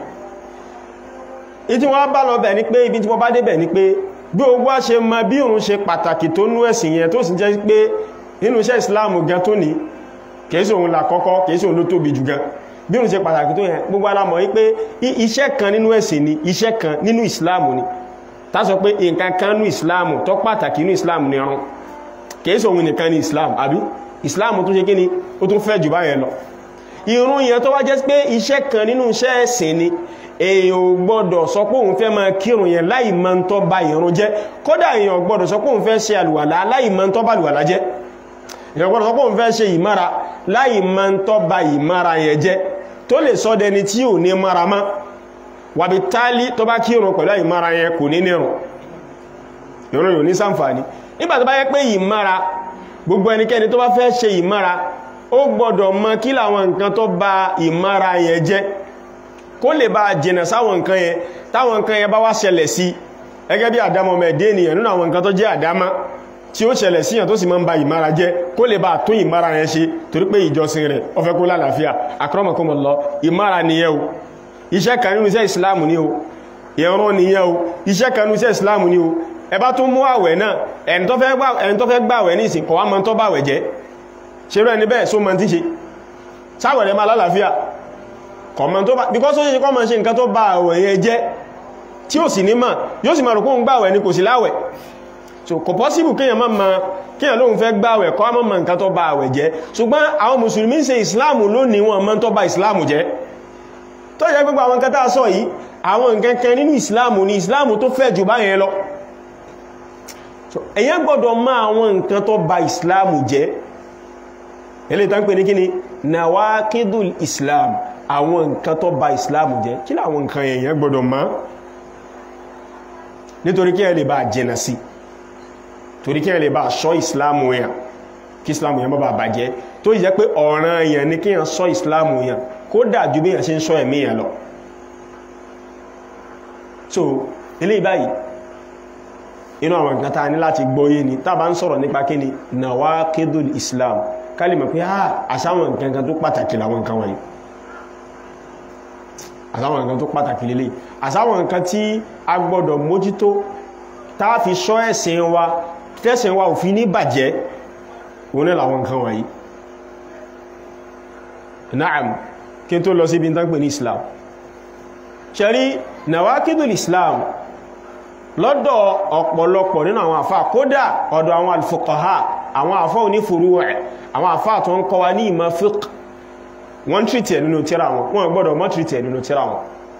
ìtí wọ́n bá lọ bẹ̀ ní pé ibi tí wọ́n bá débẹ̀ ní pé bí ogbó a ṣe ma bí òun ṣe pàtàkì tó nú ẹ̀sìn yẹn tó sì jẹ́ pé nínú iṣẹ́ ìsìláàmù gan tó ní kèéṣì òun làkọ́kọ́ kèéṣì òun ló tóbi jù gan bí òun ṣe pàtàkì tó yẹn gbogbo alamọ̀ wípé iṣẹ́ kan nínú ẹ̀sìn ni iṣẹ́ kan nínú ìsìláàmù ni tá sọ pé nǹkan kan nínú ìsìláàmù tó pàtàkì nínú ìsìláàmù ni ọrùn kèéṣì òun nìkan ni ìsìláàmù àbí ìsìláàmù tó ṣe kí ni ó tún fẹ́ jù báyẹn lọ ìrun yẹn tó wá jẹ́ pé iṣẹ́ kan nínú iṣẹ́ ẹ̀sìn ni èyàn ò gbọ́dọ̀ sọ pé òun fẹ́ máa kírun yẹn láì máa ń tọ́ ba ìrun jẹ́ kódà èyàn ò gbọ́dọ̀ sọ pé òun fẹ́ ṣe àlùwàlá láì máa ń tọ́ ba àlùwàlá jẹ́ èyàn ò gbọ́dọ̀ sọ pé òun fẹ́ ṣe ìmára láì máa ń tọ́ ba ìmára yẹn jẹ́ tó lè sọ dẹni tí ò ní mára mọ́ wàbí tálí tó bá kírun pẹ̀lú ìmára yẹn kò ní nírun ìrun yóò ní ṣàǹfààní nígbà tó bá yẹ pé ìmára gbogbo ẹnikẹ́ni tó bá fẹ́ ṣe ìmára ó gbọ́dọ̀ mọ kí làwọn nǹkan tó ba ìmára yẹn jẹ́ kó lè bá jìnà sáwọn nǹkan yẹn táwọn nǹkan yẹn bá wá ṣẹlẹ̀ sí ẹgẹ́ bí àdámọ́ mẹ́dé ènìyàn nínú àwọn nǹkan tó jẹ́ àdámá tí ó ṣẹlẹ̀ síyàn tó sì máa ń ba ìmára jẹ́ kó lè bá tún ìmára yẹn ṣe torí pé ìjọsìn rẹ̀ ó fẹ́ kó lálàáfíà akramakumullah ìmára nìyẹn o iṣẹ́ kan nínú iṣẹ́ ìsìláàmù ni o ìran nìyẹn o iṣẹ́ kan nínú iṣẹ́ ìsìláàmù ni o ẹ bá tún mú àwẹ̀ náà ẹni tó fẹ́ gbàwẹ̀ ní ìsìn kọ̀wá mọ́ tó bàwẹ̀ jẹ́ ṣe rẹ̀ ní bẹ́ẹ̀ só mọ́ tí ṣe sáwẹ̀ rẹ̀ máa lálàáfíà kọ̀mọ̀ tó bá because ó ṣe kọ́ mọ̀ ṣe nǹkan tó bá àwẹ̀ yẹn jẹ́ tí ó sì ní mà yóò sì máa rò kó ń gbàwẹ̀ ní kò sí láwẹ̀ so kò possible kíyàn máa ma kíyàn lóhun fẹ́ gbàwẹ̀ kọ́ mọ́ mọ̀ nǹkan tó bá àwẹ̀ jẹ́ ṣùgbọ́n àwọn mùsùlùmí ṣe ìsìláàmù lónìí wọn mọ́ tó bá ìsìláàmù jẹ́ tó jẹ́ gbogbo àwọn nǹkan tá a sọ yìí àwọn nǹkan kan nínú ìsìláàmù ni ìsìláàmù tó fẹ́ jù báyẹn lọ èyàn gbọ́dọ̀ mọ̀ àwọn nǹkan tó bá ìsìláàmù jẹ́ eléyìí tán pè ní kíni nawakidul islam àwọn nǹkan tó ba ìsìláàmù jẹ́ kí láwọn nǹkan èèyàn gbọdọ̀ mọ̀ nítorí kí ẹ lè bá jẹ́nà sí torí kí ẹ lè bá ṣọ́ ìsìláàmù èèyàn kí islam yẹn má bàa bàjẹ́ tó yẹ pé ọ̀ràn èèyàn ni kíyàn sọ islam yẹn kó dájú bí yàn ṣe ń sọ ẹ̀mí yẹn lọ so ilé ìbáyìí inú àwọn nǹkan ta ní láti gbọ́yé ni tá bá ń sọ̀rọ̀ nípa kí ni nawaqidul islam kálìmọ̀ pé àṣàwọn nǹkan tó pàtàkì làwọn nǹkan wọ̀nyí àsáwọn nǹkan tó pàtàkì lélẹ̀ àsáwọn nǹkan tí a gbọ́dọ̀ mójútó táà fi ṣọ́ ẹ̀sìn wa tẹ́sìn wa ò fi ní bàjẹ́ òun náà làwọn nǹkan wọ̀nyí na'am kí n tó lọ sí ibi tán pè ní islam ṣẹ̀rí nawakidul islam lọ́dọ̀ ọ̀pọ̀lọpọ̀ nínú àwọn àfá kódà ọ̀dọ̀ àwọn alfuqaha àwọn àfá òní furu' àwọn àfá tó ń kọ́ wa ní ìmọ̀ fiqh wọ́n tìrìtì ẹ̀ nínú tíra wọn wọ́n gbọ́dọ̀ mọ́ tìrìtì ẹ̀ nínú tíra wọn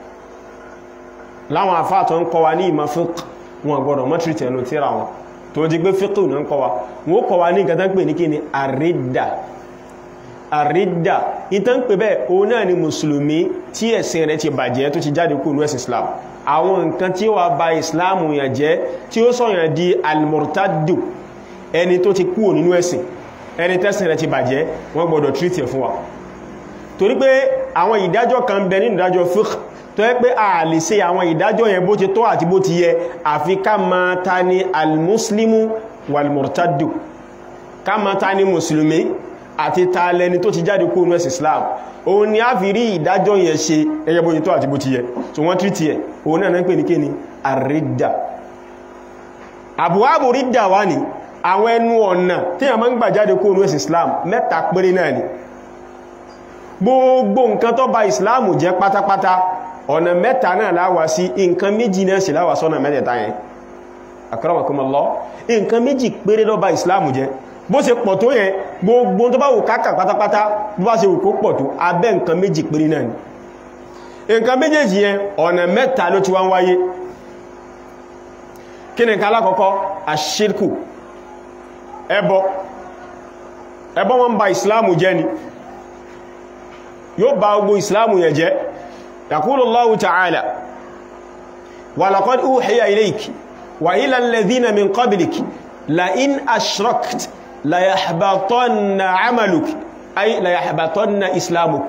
láwọn àfá tó ń kọ́ wa ní ìmọ̀ fiqh wọ́n gbọ́dọ̀ mọ́ tìrìtì ẹ̀ nínú tíra wọn tó ti gbé fiqh ní ń kọ́ wa wọ́n kọ́ wa ní nǹkan tán pè ní kí ni àrídà àrídà ìtàn pè bẹ́ẹ̀ òun náà ni mùsùlùmí tí ẹ̀sìn rẹ̀ ti bàjẹ́ tó ti jáde kúrò ní ẹ̀sìn islam àwọn nǹkan tí ó wà bà islam yàn jẹ́ tí ó sọ̀yàn di almurtaddu ẹni tó ti kúrò nínú ẹ̀sìn ẹni tẹ́sìn rẹ̀ ti bàjẹ́ wọ́n gbọ́dọ̀ treat ẹ̀ fún wa torí pé àwọn ìdájọ́ kan bẹ nínú ìdájọ́ fiqh tó yẹ pé a lè ṣe àwọn ìdájọ́ yẹn bó ti tọ́ àti bó ti yẹ àfi ká ma ta ni almuslimu walmurtaddu ká ma ta ni mùsùlùmí àti ta lẹni tó ti jáde kó nú ẹ̀sìn islam òun ni a fi rí ìdájọ́ yẹn ṣe ẹyẹ bó ti tọ́ àti bó ti yẹ so wọ́n tírítì ẹ̀ òun náà ń pè ní kíni àrídà àbúwábù rídà wá ní àwọn ẹnu ọ̀nà tí a máa ń gbà jáde kó nú ẹ̀sìn islam mẹ́ta péré náà ni gbogbo nǹkan tó bà islam jẹ́ pátápátá ọ̀nà mẹ́ta náà láwá sí nǹkan méjì náà sì láwá sọ́nà mẹ́tẹ̀ẹ̀ta yẹn akramakumullah nǹkan méjì péré ló bà islam jẹ́ bó ṣe pọ̀ tó yẹn gbogbo tó bá wù káàkà pátápátá bó bá ṣe wù kó pọ̀ tó abẹ́ nǹkan méjì péré náà ni nǹkan méjèèjì yẹn ọ̀nà mẹ́ta ló ti wá ń wáyé kí ni nǹkan alákọ̀ọ́kọ́ àṣírkù ẹbọ ẹbọ wọn bà islam jẹ́ ni yóò bá gbogbo islamu yẹ jẹ́ yaqulu Allahu ta'ala wa laqad uhiya ilayki wa ila alladhina min qabliki la in ashrakta la yahbatanna 'amaluk ay la yahbatanna islamuk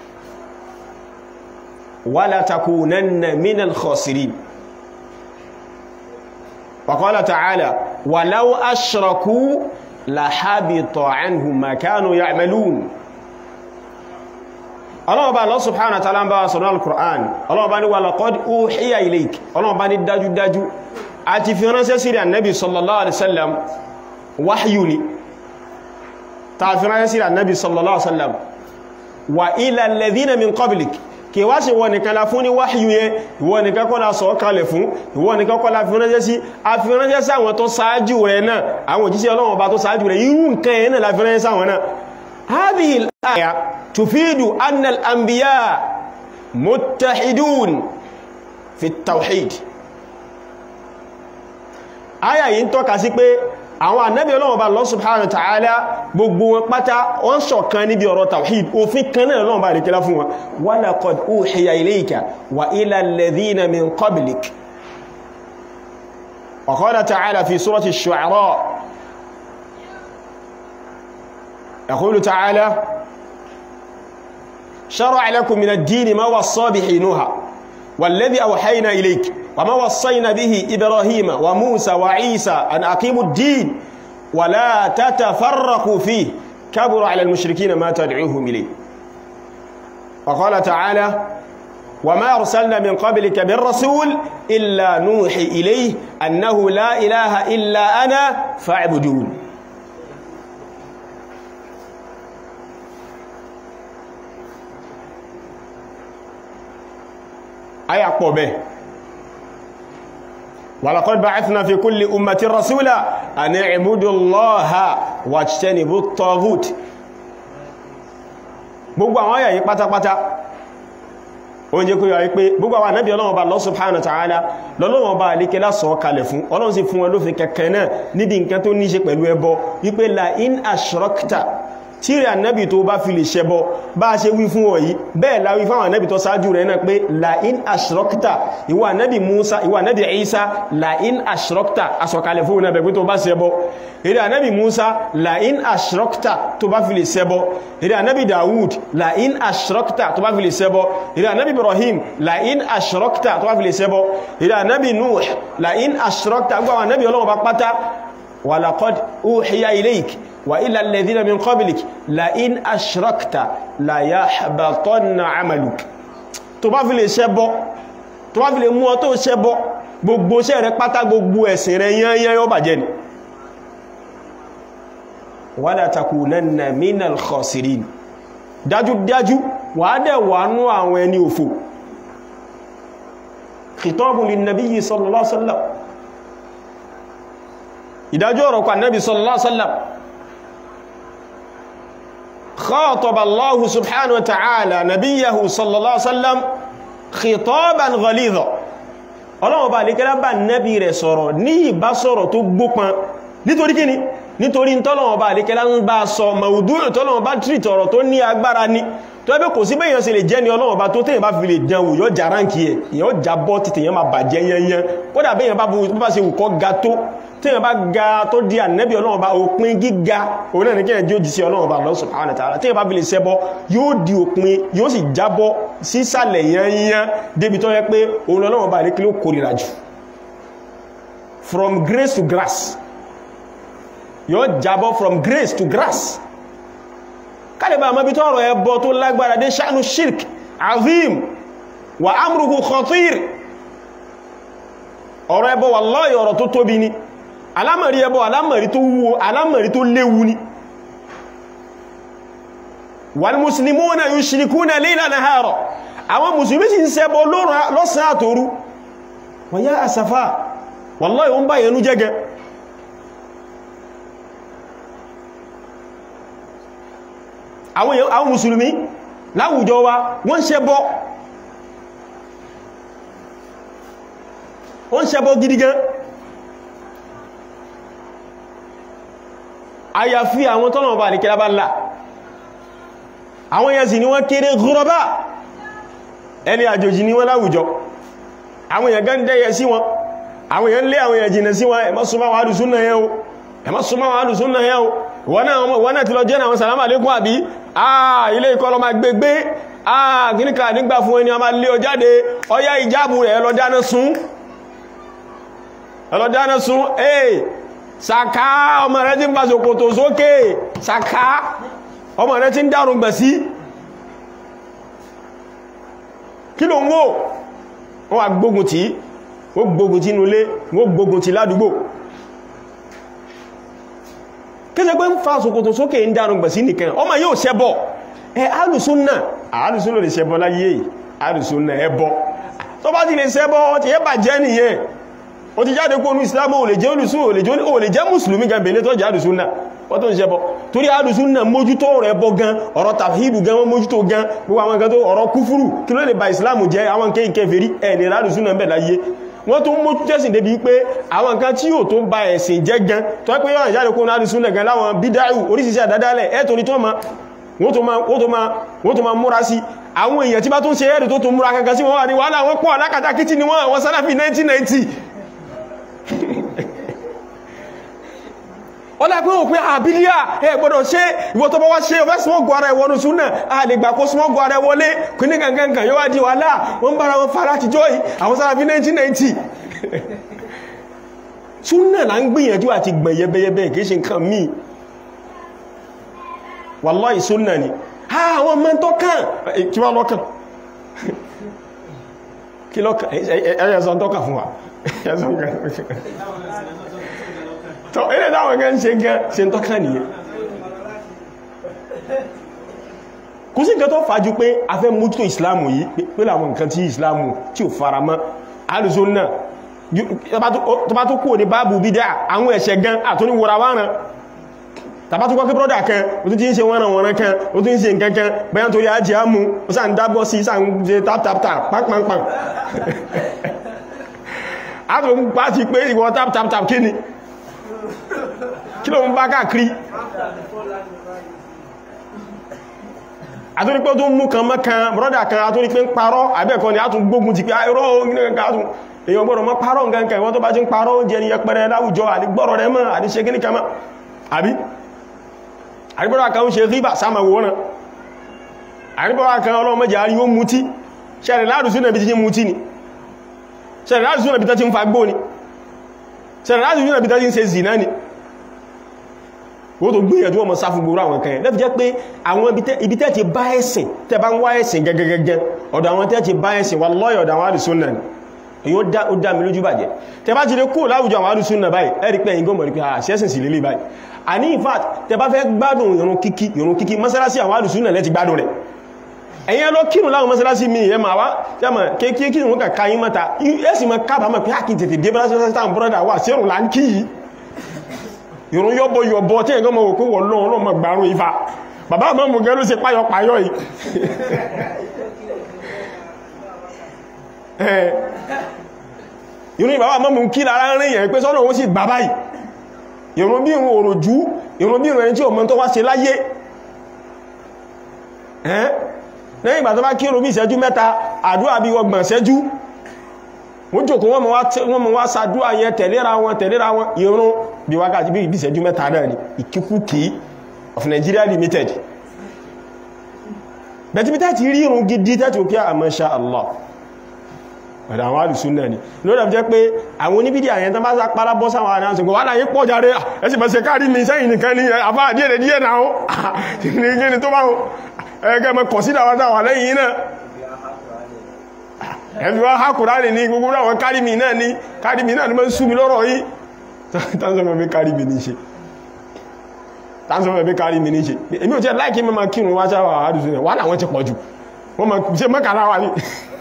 wa la takunanna min al-khasirin wa qala ta'ala wa law ashraku la habita 'anhum ma kanu ya'malun ọlọ́ọ̀bá Allah subhanahu wa ta'ala ń bá wa sọ̀rọ̀ al-Qur'an ọlọ́ọ̀bá ní wa laqad uhiya ilayk ọlọ́ọ̀bá ní dájúdájú àti fi ránṣẹ́ sí Ànábì sallallahu alaihi wasallam wáyú ni ta fi ránṣẹ́ sí Ànábì sallallahu alaihi wasallam wa ila alladhina min qablik kí wá ṣe wọ́n nìkan la fún ní wáyú yẹ ìwọ́n nìkan kọ́ la sọ kalẹ̀ fún ìwọ́n nìkan kọ́ la fi ránṣẹ́ sí a fi ránṣẹ́ sí àwọn tó sáájú rẹ̀ náà àwọn òjíṣẹ́ Ọlọ́run bá tó sáájú rẹ̀ irú nǹkan yẹn náà la fi ránṣẹ́ sí àwọn náà هذه الآية تفيد أن الأنبياء متحدون في التوحيد آية yìí ń tọ́ka sí pé àwọn ànábì Ọlọ́run bá Allah subhanahu wa ta'ala gbogbo wọn pátá wọ́n ṣọ̀kan níbi ọ̀rọ̀ tawhid òfin kan náà Ọlọ́run bá rí kílá fún wọn wa laqad uhiya ilayka wa ila alladhina min qablik wa qala ta'ala fi surati ash-shu'ara يقول تعالى شرع لكم من الدين ما وصى به نوح والذي أوحينا إليك وما وصينا به إبراهيم وموسى وعيسى أن أقيموا الدين ولا تتفرقوا فيه كبر على المشركين ما تدعوهم إليه وقال تعالى وما أرسلنا من قبلك بالرسول إلا نوحي إليه أنه لا إله إلا أنا فاعبدون aya pọ̀ bẹ́ walaqad ba'athna fi kulli ummatin rasula an i'budu Allaha wajtanibu at-taghut gbogbo àwọn àyà yìí pátápátá ó jẹ́ kó yọ wípé gbogbo àwọn ànábì Ọlọ́run Ọba Allah subhanahu wa ta'ala lọ́lọ́run Ọba àlékẹ́lá sọ kalẹ̀ fún Ọlọ́run sì fún wọn lófin kẹkẹ náà níbi nǹkan tó ní ṣe pẹ̀lú ẹbọ wípé la in ashrakta tí rẹ̀ ànábì tó bá fi lè ṣẹbọ bá ṣe wí fún ọ̀yí bẹ́ẹ̀ láwí fáwọn ànábì tó sáájú rẹ̀ náà pé la'in ashrokta ìwà ànábì Musa ìwà ànábì Isa la'in ashrokta asọ̀kalẹ̀ fún ọ̀nà bẹ̀gbẹ́ tó bá ṣẹbọ èrè ànábì Musa la'in ashrokta tó bá fi lè ṣẹbọ èrè ànábì Dawud la'in ashrokta tó bá fi lè ṣẹbọ èrè ànábì Ibrahim la'in ashrokta tó bá fi lè ṣẹbọ èrè ànábì Nuh la'in ashrokta gbọ́ àwọn ànábì Ọlọ́run bá pátá walaqad uhiya ilayk وإلى الذين من قبلك لئن أشركت لا يحبطن عملك tó bá fi lè ṣẹbọ tó bá fi lè mú ọ tó ṣẹbọ gbogbo iṣẹ́ rẹ pátá gbogbo ẹ̀sìn rẹ yányán yóò bàjẹ́ ni wala takunanna minal khasirin dájúdájú wà á dẹ̀ wà nú àwọn ẹni òfò khitabun linnabiyyi sallallahu alaihi wasallam ìdájọ́ ọ̀rọ̀ kwa nabi sallallahu alaihi wasallam خاطب الله سبحانه وتعالى نبيه صلى الله عليه وسلم خطابا غليظا ọlọ́wọ́ bá lékẹ́lá bá nẹ́bí rẹ̀ sọ̀rọ̀ ní ìbá sọ̀rọ̀ tó gbópan nítorí kíni nítorí tọ́lọ̀wọ́ bá lékẹ́lá ń bá sọ maudu'u tọ́lọ̀wọ́ bá tírìtì ọ̀rọ̀ tó ní agbára ní tó ẹbẹ́ kò sí bẹ́yàn ṣe lè jẹ́ ní ọlọ́wọ́ bá tó tẹ́yàn bá fi lè dánwò yóò já ránkì ẹ̀ yóò já bọ́ títẹ̀ yẹn máa bàjẹ́ yẹnyẹn kódà bẹ́yàn bá ṣe wùkọ́ ga tó tíyàn bá ga tó di ànẹ́bí ọlọ́run bá òpin gíga òun náà ní kíyàn jí ó jí sí ọlọ́run bá Allah subhanahu wa ta'ala tíyàn bá fi lè ṣẹbọ yóò di òpin yóò sì jábọ́ sísàlẹ̀ yányán débi tó yẹ pé òun ọlọ́run bá lékí ló kórìíra jù from grace to grass yóò jábọ́ from grace to grass kálẹ̀bà àmọ́bí tó ọ̀rọ̀ ẹbọ tó lágbára dé sha'nu shirk azim wa amruhu khatir ọ̀rọ̀ ẹbọ wallahi ọ̀rọ̀ tó tóbi ni alámọ̀rí ẹbọ alámọ̀rí tó wúwo alámọ̀rí tó léwu ni wal muslimuna yushrikuna layla nahara àwọn musulmi sì ń ṣẹbọ lọ́sàn àtòru wa ya asafa wallahi ó ń bá yẹnu jẹ́gẹ àwọn musulmi láwùjọ wa wọ́n ṣẹbọ wọ́n ṣẹbọ gidi gan àyàfi àwọn tọ́nà ọba àríkẹ́lá bá ńlá àwọn èèyàn sì ni wọ́n kéré gúrọbá ẹni àjòjì ni wọ́n láwùjọ àwọn èèyàn gán dẹ́yẹ sí wọn àwọn èèyàn lé àwọn èèyàn jìnà sí wọn ẹ má súnmọ́ wọn alùsúnnà yẹn o ẹ má súnmọ́ wọn alùsúnnà yẹn o wọ́n náà ti lọ jẹ́ àwọn sàlámà lékún àbí àà ilé ikọ́ lọ ma gbégbé àà gíníkà nígbà fún ẹni a máa lé ọ jáde ọyá ìjábù rẹ̀ lọ dáná sun lọ dáná sun ee sàká ọmọ rẹ̀ ti ń bá ṣòkòtò sókè sàká ọmọ rẹ̀ ti ń dárùn gbẹ̀ sí kí ló ń wò wọ́n wà gbógun tí wọ́n gbógun tí nulé wọ́n gbógun tí ládùúgbò kése pé ń fa ṣòkòtò sókè ń dárùn gbẹ̀ sí nìkan ọmọ yóò ṣẹbọ ẹ alùsúnnà alùsúnnà lè ṣẹbọ láyé alùsúnnà ẹbọ tó bá ti lè ṣẹbọ ti yẹ bàjẹ́ nìyẹn ó ti jáde kó ní islamu ò lè jẹ́ olùsún ò lè jẹ́ mùsùlùmí gan bèèrè tó jẹ́ àdùsúnnà wọ́n tó ń ṣẹbọ torí àdùsúnnà mójútó rẹ̀ bọ́ gan ọ̀rọ̀ tàfíìdù gan wọ́n mójútó gan gbogbo àwọn gan tó ọ̀rọ̀ kúfúrù kí ló lè ba islamu jẹ́ àwọn kéyìn kèfèrí ẹ̀ lè rádùsúnnà ń bẹ̀ láyé wọ́n tó ń mójú tẹ́sìn débi pé àwọn nǹkan tí yóò tó ba ẹ̀sìn jẹ́ gan tó pé yọ́nà jáde kó ní àdùsúnnà gan láwọn bídáù oríṣiríṣi àdádálẹ̀ ẹ̀ torí tó ma wọ́n tó ma múra sí àwọn èèyàn tí bá tó ń ṣe ẹ̀rì tó tó múra kankan sí wọ́n wà ní wàhálà wọ́n pọ̀ alákàtàkìtì ni wọ́n àwọn sálàfí 1990 ó lápẹ́ òpin àbílíà ẹ gbọ́dọ̀ ṣe ìwọ tó bá wá ṣe ọfẹ́ smọ́gù ara ẹwọ́nù súnà a lè gbà kó smọ́gù ara ẹwọlé kí ní gangan yóò wá di wàhálà wọ́n bára wọn fara ti jọ́ì àwọn sára fi 1990 súnà là ń gbìyànjú àti gbọ̀n yẹbẹyẹbẹ kìí ṣe nǹkan míì wàláì súnà ni àwọn ọmọ tó kàn kí wá lọ́kàn kí lọ́kàn ẹ̀yẹ̀sọ̀ tó kàn fún wa tọ́ ilé táwọn gan ṣe gan ṣe ń tọ́ká nìyẹn kò sí nǹkan tó fàájú pé a fẹ́ mójútó ìsìláàmù yìí pé láwọn nǹkan tí ìsìláàmù tí ò fara mọ́ alùsùn náà tó bá tó kúrò ní báàbù bídá àwọn ẹ̀ṣẹ̀ gan àtúní wòrà wárán tàbá tó kọ́ kí brọ́dà kan o tún ti ń ṣe wọ́nà wọ́nà kan o tún ń ṣe nǹkan kan bẹ́yàn torí ajé ámú o sáà ń dábọ́ sí sáà ń ṣe tap tap tap pàpàpàp a tó ń pàá ti pé ìwọ tap tap tap kí ni kí ló ń bá káàkiri àtúrí pé tó mú kan mọ́kan brọ́dà kan àtúrí pé ń parọ́ àbẹ́ẹ̀kọ́ ni a tún gbógun ti pé irọ́ èyàn gbọ́dọ̀ mọ́ parọ́ nǹkan ìwọ́n tó bá ti ń parọ́ oúnjẹ ni yẹpẹrẹ láwùjọ àdígbọ́rọ̀ rẹ mọ́ àdíṣe kíní kan mọ́ àbí àríbọ́dà kan ń ṣe ríbà sáàmà wòrán àríbọ́dà kan ọlọ́mọjà rí ó mutí ṣẹ̀rẹ̀ láàrùsúnà bí ti ń mutí ni ṣẹ̀rẹ̀ láàrùsúnà bí ti ń fagbó ni ṣẹ̀rẹ̀ láàrùsúnà bí ti ń ṣe zìnà ni ó tó gbìyànjú ọmọ sáfún gbogbo àwọn kan yẹn lẹ́fì jẹ́ pé àwọn ibi tẹ́ ti bá ẹ̀sìn tẹ́ bá ń wá ẹ̀sìn gẹ́gẹ́gẹ́gẹ́ ọ̀dọ̀ àwọn tẹ́ ti bá ẹ̀sìn wà lọ́yọ̀ ọ̀dọ̀ àwọn àdìsúnnà ni èyí ó dá mi lójú bàjẹ́ tẹ́ bá ti lè kúrò láwùjọ àwọn àdìsúnnà báyìí ẹ̀rí pé ẹ̀yìn gọ́mọ̀ rí pé àṣẹ́sìn sí lélẹ̀ báyìí àní in fact tẹ́ bá fẹ́ gbádùn ìrun kíkí ìrun kíkí mọ́sálásí àwọn àdìsúnnà lẹ́ ti gbádùn rẹ̀ ẹ̀yìn lọ kírun láwọn mọ́sálásí mi ẹ̀ máa wá jẹ́mọ̀ kéèkéé kírun wọn kàkà yín mọ́ta ẹ̀sìn mọ́ kábàámọ̀ pé àkín tètè dé mọ́sálásí táwọn bọ́dà wà sí ẹ̀rùn là ń kí yìí ìrún yọ́bọ̀ yọ̀bọ̀ tí ẹ̀gọ́ mọ̀ òkú wọ̀ lọ́wọ́ lọ́mọ gbàrún ifá bàbá àmọ́ mọ̀ gẹ́rù sí páyọ páyọ yìí ìrún ìbàbá àmọ́ mọ̀ kí lára rìn yẹn pé sọ́nà ó sì gbà báyìí ìrún bí ìrún òròjú ìrún bí ìrún ẹni tí ò mọ̀ tó wá ṣe láyé lẹ́yìn ìgbà tó bá kí ìrún bí ìṣẹ́jú mẹ́ta àdúrà bí ọgbọ̀n ìṣẹ́jú wọ́n jòkó wọ́n mọ̀ wá sàdúrà yẹn tẹ̀léra wọn tẹ̀léra wọn ìrún bí wákàtí bí ìbíṣẹ́jú mẹ́ta náà ni ìkíkúkí of Nigeria Limited bẹ̀tìbítà ti rí irun gidi tẹ́tù kí a masha Allah ọ̀dá àwọn àrùsùn náà ni lórí ọ̀fẹ́ pé àwọn oníbídí àyẹn tán bá sá pára bọ́ sáwọn àrẹ àṣẹ́gbọ́ wà láyé pọ̀ járe ẹsì bẹ̀ṣẹ̀ káàrí mi sẹ́yìn nìkan ní àbá díẹ̀ díẹ̀ náà ó ní tó bá ẹgbẹ́ mọ́ kọ̀sídà wá sáwà lẹ́yìn náà ẹ̀fí wá hákùrá ní gbogbo àwọn kárìmì náà ní kárìmì náà ní mọ́ sú mi lọ́rọ̀ yìí tánzọ́mọ̀ bí kárí mi ní ṣe tánzọ́mọ̀ bí kárí mi ní ṣe èmi ò jẹ́ láìkí mọ́ kírun wá sáwà àádùsù rẹ̀ wà láwọn ti pọ̀ jù wọ́n ma ṣe mọ́kànlá wà ní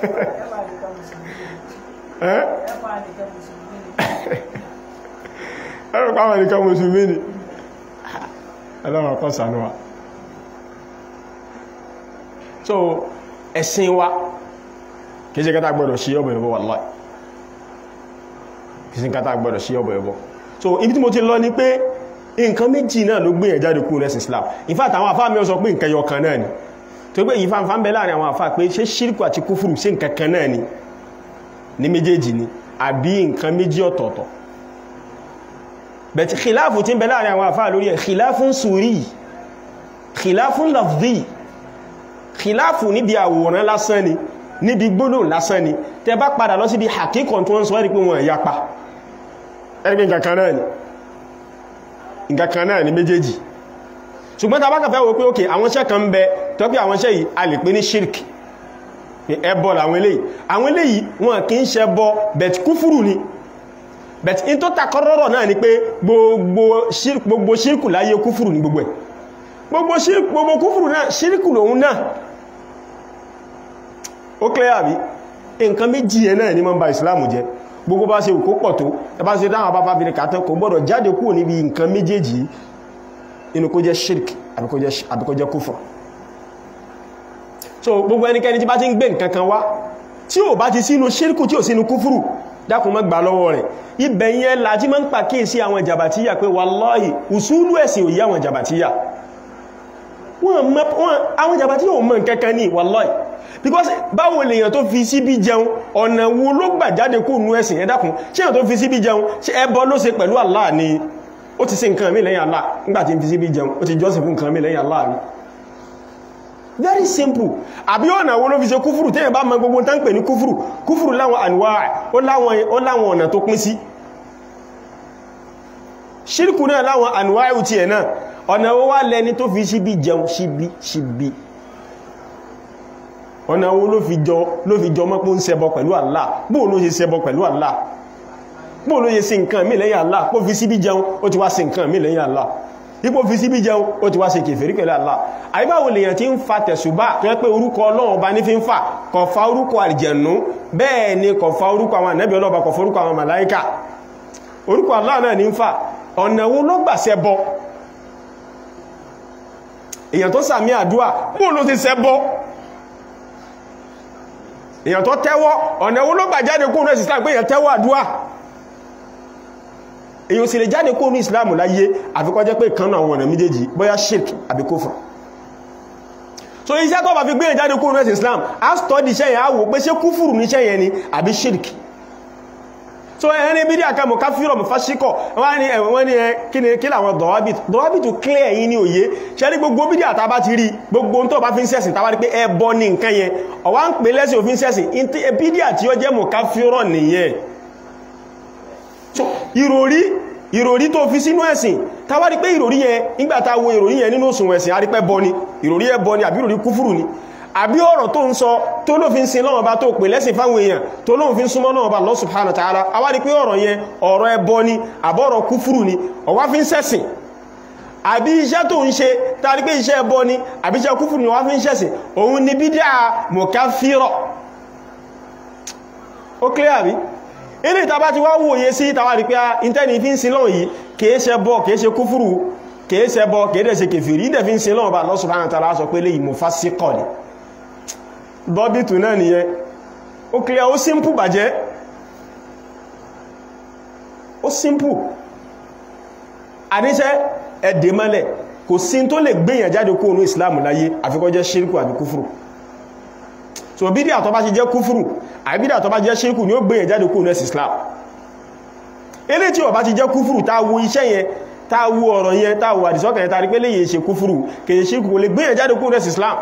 ẹ̀rọ pàwọn nìkan mùsùlùmí ni ẹlọ́wọ̀n kọ́ sànúwà so ẹ̀sìn wa kìí ṣe kátà gbọ́dọ̀ sí ọbọ̀ ìbọ̀ wallahi kìí ṣe kátà gbọ́dọ̀ sí ọbọ̀ ìbọ̀ so ibi tí mo ti lọ ní pé nǹkan méjì náà ló gbé ẹ̀jáde kúrò lẹ́sìn Islam in fact àwọn àfáà mi ó sọ pé nǹkan yọkan náà ni tó pé ìfàǹfà ń bẹ láàrin àwọn àfáà pé ṣé ṣírkù àti kúfùrù ṣe nǹkan kan náà ni ní méjèèjì ni àbí nǹkan méjì ọ̀tọ̀ọ̀tọ̀ bẹ̀tí khilafu tí ń bẹ láàrin àwọn àfáà lórí ẹ̀ khilafun suri khilafun lafzi khilafu níbi àwòrán lásán ni níbi gbólóhùn lásán ni tẹ bá padà lọ síbi hakíkọ̀ tó ń sọ ẹ́rí pé wọn ìyapa ẹgbẹ́ nǹkan kan náà ni nǹkan kan náà ni méjèèjì ṣùgbọ́n ta bá kàfẹ́ wo pé òkè àwọn iṣẹ́ kan ń bẹ tó pé àwọn iṣẹ́ yìí a lè pè ní shirk ẹbọ làwọn eléyìí àwọn eléyìí wọn kì í ṣe bọ bẹ̀t kúfùrù ni bẹ̀t in tó takọ́rọ̀rọ̀ náà ni pé gbogbo shirku láyé kúfùrù ni gbogbo ẹ̀ gbogbo kúfùrù náà shirku lòun náà ó clear àbí nǹkan méjì ẹ̀ náà ní mọ́ bá ìsìláàmù jẹ́ gbogbo bá ṣe kó pọ̀ tó ẹbá ṣe dáwọn bá fàbí kàtán kò gbọ́dọ̀ jáde kúrò níbi nǹkan méjèèjì inú kó jẹ́ shirk àbí kó jẹ́ kúfùrù so gbogbo ẹnikẹ́ni tí bá ti ń gbé nǹkan kan wá tí ò bá ti sínú shirku tí ò sínú kúfùrù dákun má gbà lọ́wọ́ rẹ̀ ibẹ̀ yẹn láti máa ń pàkíyèsí àwọn jàbàtíyà pé wallahi usulu ẹ̀sìn ò yí àwọn jàbàtíyà àwọn jàbàtíyà ò mọ̀ nǹkan kan ní wallahi because báwo lèyàn tó fi síbí jẹun ọ̀nà wo ló gbà jáde kó nú ẹ̀sìn ẹ dákun ṣé èyàn tó fi síbí jẹun ṣé ẹbọ ló ṣe pẹ̀lú Allah ni ó ti ṣe nǹkan mí lẹ́yìn Allah nígbàtí fi síbí jẹun ó ti jọ́sìn fún nǹkan mí lẹ́yìn Allah ni very simple àbí ọ̀nà wo ló fi ṣe kúfùrù tẹ́yìn bá mọ gbogbo tán pè ní kúfùrù kúfùrù láwọn àníwá ó láwọn ọ̀nà tó pín sí ṣírkù náà láwọn àníwá ìwùtí ẹ̀ náà ọ̀nà wo wá lẹni tó fi síbí jẹun síbí síbí ọ̀nà wo ló fi jọ ló fi jọ mọ́pọ̀ ń ṣẹbọ pẹ̀lú Allah bóò ló ṣe ṣẹbọ pẹ̀lú Allah bóò ló ṣe sí nǹkan mí lẹ́yìn Allah kó fi síbí jẹun ó ti wá sí nǹkan mí lẹ́yìn Allah ipò fi síbí jẹun ó ti wá ṣe kèfèrí pẹ̀lú Allah àyíbáwò lèyàn tí ń fa tẹ̀sùbá tó yẹ pé orúkọ Ọlọ́run bá ní fi ń fà kò fa orúkọ àlìjẹ̀nú bẹ́ẹ̀ ni kò fa orúkọ àwọn ànẹ́bí ọlọ́ba kò fa orúkọ àwọn màláíkà orúkọ Allah náà ní ń fà ọ̀nà wo ló gbà ṣẹbọ èyàn tó sàmì àdúà bóò ló ti ṣẹbọ èyàn tó tẹ́wọ́ ọ̀nà owó ló gbà jáde kó ní Islam pé èyàn tẹ́wọ́ àdúwà èyàn sì lè jáde kó ní Islam láyé àfikọ́ jẹ́ pé kan náà wọ̀nà méjèèjì bóyá shirk àbí kófà so iṣẹ́ tó bá fi gbé ìjáde kúrò nẹ́sì Islam a study iṣẹ́ yẹn a wò pé ṣé kúfùrù níṣẹ́ yẹn ni àbí shirk so ẹni bí díà ká mọ̀ ká fírọ̀ mọ̀ fáṣíkọ̀ wọ́n ní ẹ̀wọ̀n ní ẹ kí ni kí làwọn dọ̀wábìtì dọ̀wábìtì clear yìí ní òye ṣe rí gbogbo bí díà tá bá ti rí gbogbo tó bá fi ń sẹ́sìn tàbá rí pé ẹbọ ní nǹkan yẹn ọwá ń pè lẹ́sìn òfin sẹ́sìn bí díà tí ó jẹ́ mọ̀ ká fírọ̀ nìyẹn so ìròrí ìròrí tó fi sínú ẹ̀sìn tàbá rí pé ìròrí yẹn nígbàtà wo ìròrí yẹn nínú òsùn ẹ̀sìn a rí pé bọ ni ìròrí ẹbọ ni àbí ìròrí kúfùrù ni àbí ọ̀rọ̀ tó ń sọ tó ló fi ń sin lọ́wọ́ bá tó pè lẹ́sìn fáwọn èèyàn tó ló fi ń súnmọ́ lọ́wọ́ bá Allah subhanahu wa ta'ala a wá rí pé ọ̀rọ̀ yẹn ọ̀rọ̀ ẹbọ ni àbọ̀rọ̀ kúfùrù ni ọwá fi ń sẹ́sìn àbí iṣẹ́ tó ń ṣe tàbí pé iṣẹ́ ẹbọ ni àbí iṣẹ́ kúfùrù ni ọwá fi ń sẹ́sìn òun ni bídíà mùkáfírọ̀ ó clear àbí ilé ìtàbá ti wá wòye sí ìtàwà rí pé intẹ́ni fi ń sin lọ́wọ́ yìí kìí ṣe bọ́ kìí ṣe kúfùrù kìí ṣe bọ́ kìí dẹ̀ ṣe kèfèrí ìdẹ̀ fi ń sin lọ́wọ́ bá Allah subhanahu wa ta'ala sọ pé lè mufassiqo ni dọ́bìtù náà nìyẹn ó clear ó simple bàjẹ́ ó simple àníṣẹ́ ẹ̀dẹ̀ mọ́lẹ̀ kò sí tó lè gbéyàn jáde kó onú Islam láyé àfikọ́ jẹ́ ṣírkù àbí kúfùrù so bídíà tó bá ti jẹ́ kúfùrù àbídíà tó bá jẹ́ ṣírkù ni ó gbéyàn jáde kó onú ẹ̀sì Islam ilé tí ó bá ti jẹ́ kúfùrù tá wo iṣẹ́ yẹn tá wo ọ̀rọ̀ yẹn tá wo àdìsọ́kàn yẹn tá rí pé lè yẹ ṣe kúfùrù kèye ṣírkù kò lè gbéyàn jáde kó onú ẹ̀sì Islam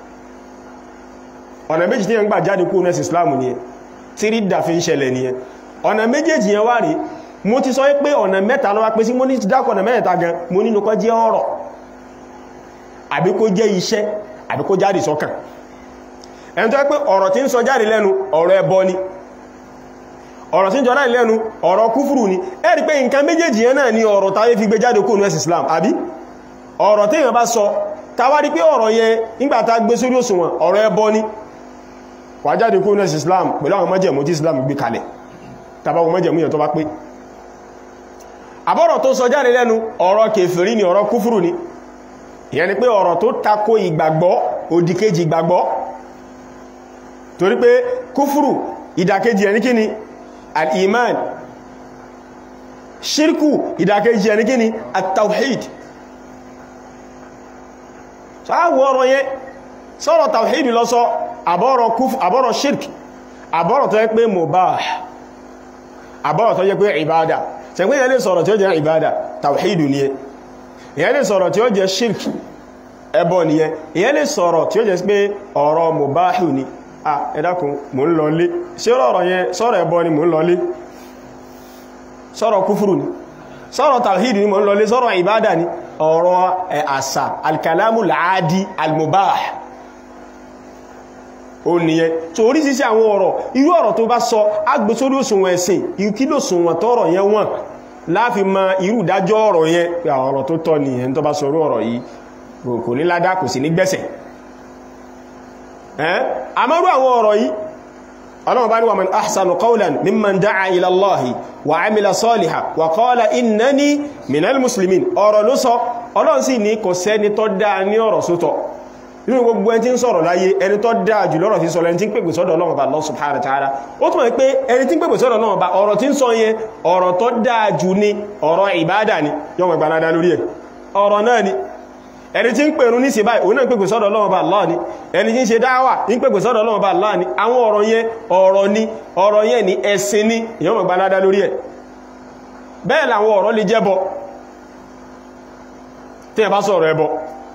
ọ̀nà méjì tí yẹn gbà jáde kó nẹ́sì islam ni ẹ tí rí dà fi ń ṣẹlẹ̀ ni ẹ ọ̀nà méjèèjì yẹn wá rí mo ti sọ pé ọ̀nà mẹ́ta ló wá pé sí mo ní ti dákọ̀ ọ̀nà mẹ́ta gan mo nínú kó jẹ́ ọ̀rọ̀ àbí kó jẹ́ iṣẹ́ àbí kó jáde sọ́kàn ẹni tó pé ọ̀rọ̀ tí ń sọ jáde lẹ́nu ọ̀rọ̀ ẹbọ ni ọ̀rọ̀ tí ń jọra lẹ́nu ọ̀rọ̀ kúfùrù ni ẹ rí pé nǹkan méjèèjì yẹn náà ni ọ̀rọ̀ táyé fi gbé jáde kó nẹ́sì islam àbí ọ̀rọ̀ tí èèyàn bá sọ táwá rí pé ọ̀rọ̀ yẹn nígbàtà gbé sórí òṣùwọ̀n ọ̀rọ̀ ẹbọ ni wà jáde kó nẹ́sì islam pẹ̀lú àwọn májẹ̀mú tí islam gbé kalẹ̀ tàbáwọn májẹ̀mú yẹn tó bá pé àbọ̀rọ̀ tó sọ jáde lẹ́nu ọ̀rọ̀ kèfèrí ni ọ̀rọ̀ kúfùrù ni ìyẹn ni pé ọ̀rọ̀ tó tako ìgbàgbọ́ òdìkejì ìgbàgbọ́ torí pé kúfùrù ìdàkejì ẹni kíni al-iman ṣírkù ìdàkejì ẹni kíni at-tawhid sáàwọ̀ ọ̀rọ̀ yẹn sọ́rọ̀ tawhid lọ sọ àbọ̀rọ̀ kúf àbọ̀rọ̀ shirk àbọ̀rọ̀ tó yẹ pé mubah àbọ̀rọ̀ tó yẹ pé ìbádà tẹ̀gbé yẹn lè sọ̀rọ̀ tí ó jẹ́ ìbádà tawhid ni ẹ ìyẹn lè sọ̀rọ̀ tí ó jẹ́ shirk ẹbọ ni ẹ ìyẹn lè sọ̀rọ̀ tí ó jẹ́ pé ọ̀rọ̀ mubah ni a ẹ dákun mò ń lọlé ṣé ọ̀rọ̀ yẹn sọ̀rọ̀ ẹbọ ni mò ń lọlé sọ̀rọ̀ kúfùrù ni sọ̀rọ̀ tawhid ni mò ń lọlé sọ̀rọ̀ ìbádà ni ọ̀rọ̀ àṣà alkalamu láàádí almubah ó nìyẹn tó orísìsí àwọn ọ̀rọ̀ irú ọ̀rọ̀ tó bá sọ agbésórí òṣùwọ̀n ẹ̀sìn ìkílò òṣùwọ̀n tọ́rọ̀ yẹn wọ́n láàfi ma irú ìdájọ́ ọ̀rọ̀ yẹn pé ọ̀rọ̀ tó tọ́ nìyẹn tó bá sọ orú ọ̀rọ̀ yìí kò ní ládá kò sí ní gbẹ̀sẹ̀ àmọ́rú àwọn ọ̀rọ̀ yìí ọlọ́run bá ní wa man ahsanu qawlan mimman da'a ila Allahi wa amila salihan wa qala innani minal muslimin ọ̀rọ̀ ló sọ ọlọ́run sì ní kò sẹ́ni tó dáa ní ọ̀rọ̀ sótọ̀ nínú gbogbo ẹni tí ń sọ̀rọ̀ láyé ẹni tó dáa jù lọ́rọ̀ tí sọ lẹ́ni tí ń pèpè sọ́dọ̀ Ọlọ́run bá Allah subhanahu wa ta'ala ó túnmọ̀ pé ẹni tí ń pèpè sọ́dọ̀ Ọlọ́run bá ọ̀rọ̀ tí ń sọ yẹn ọ̀rọ̀ tó dáa jù ní ọ̀rọ̀ ìbádà ni yọ́mọ̀ ìgbàládá lórí ẹ̀ ọ̀rọ̀ náà ni ẹni tí ń pèrún ní síbáì òun náà ń pèpè sọ́dọ̀ Ọlọ́run bá Allah ni ẹni tí ń ṣe dáwà ń pèpè sọ́dọ̀ Ọlọ́run bá Allah ni àwọn ọ̀rọ̀ yẹn ọ̀rọ̀ ni ọ̀rọ̀ yẹn ni ẹ̀sìn ni yọ́mọ̀ ìgbàládá lórí ẹ̀ bẹ́ẹ̀ làwọn ọ̀rọ̀ lè jẹ́bọ tí ẹ bá sọ̀rọ̀ ẹbọ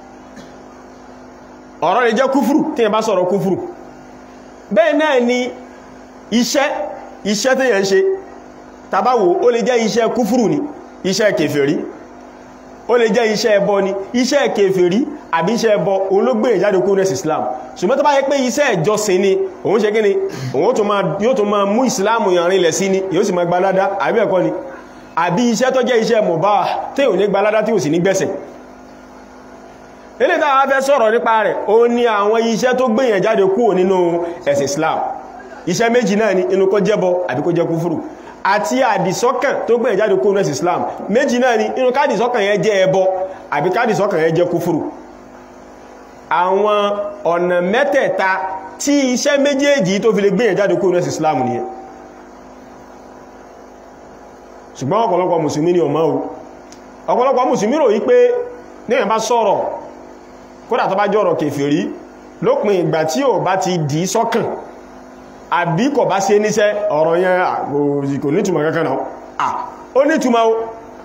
ọ̀rọ̀ lè jẹ́ kúfùrù tí ẹ bá sọ̀rọ̀ kúfùrù bẹ́ẹ̀ náà ni iṣẹ́ iṣẹ́ tí yẹn ṣe tàbáwò ó lè jẹ́ iṣẹ́ kúfùrù ni iṣẹ́ kèfèrí ó lè jẹ́ iṣẹ́ ẹbọ ni iṣẹ́ kèfèrí àbí iṣẹ́ ẹbọ òun ló gbé ìjáde kúrò nẹ́sì Islam ṣùgbọ́n tó bá yẹ pé iṣẹ́ ìjọsìn ni òun ṣe kíni òun yóò tó máa mú Islam yàrin lẹ̀ sí ni yóò sì máa gbalada àbí ẹ̀kọ́ ni àbí iṣẹ́ tó jẹ́ iṣẹ́ mubah tí ò ní gbalada tí ò sì ní gbẹ̀sẹ̀ ilé tàà fẹ́ sọ̀rọ̀ nípa rẹ̀ ó ní àwọn iṣẹ́ tó gbìyàn jáde kúrò nínú ẹ̀sìn Islam iṣẹ́ méjì náà ni inú kó jẹ́bọ àbí kó jẹ́ kúfùrù àti àdìsọ́kàn tó gbìyàn jáde kúrò nínú ẹ̀sìn Islam méjì náà ni inú kádìsọ́kàn yẹn jẹ́ ẹbọ àbí kádìsọ́kàn yẹn jẹ́ kúfùrù àwọn ọ̀nà mẹ́tẹ̀ẹ̀ta tí iṣẹ́ méjèèjì tó fi lè gbìyàn jáde kúrò nínú ẹ̀sìn Islam nìyẹn ṣùgbọ́n ọ̀pọ̀lọpọ̀ mùsùlùmí ni ọmọ ọ̀pọ̀lọpọ̀ mùsùlùmí rò yí pé ní ẹ̀bá sọ̀rọ̀ kódà tó bá jọ́rọ̀ kèfèrí lópin ìgbà tí ò bá ti dì í sọ́kàn àbí kò bá ṣe níṣẹ́ ọ̀rọ̀ yẹn kò nítumọ̀ kankan náà ah ó nítumọ̀ o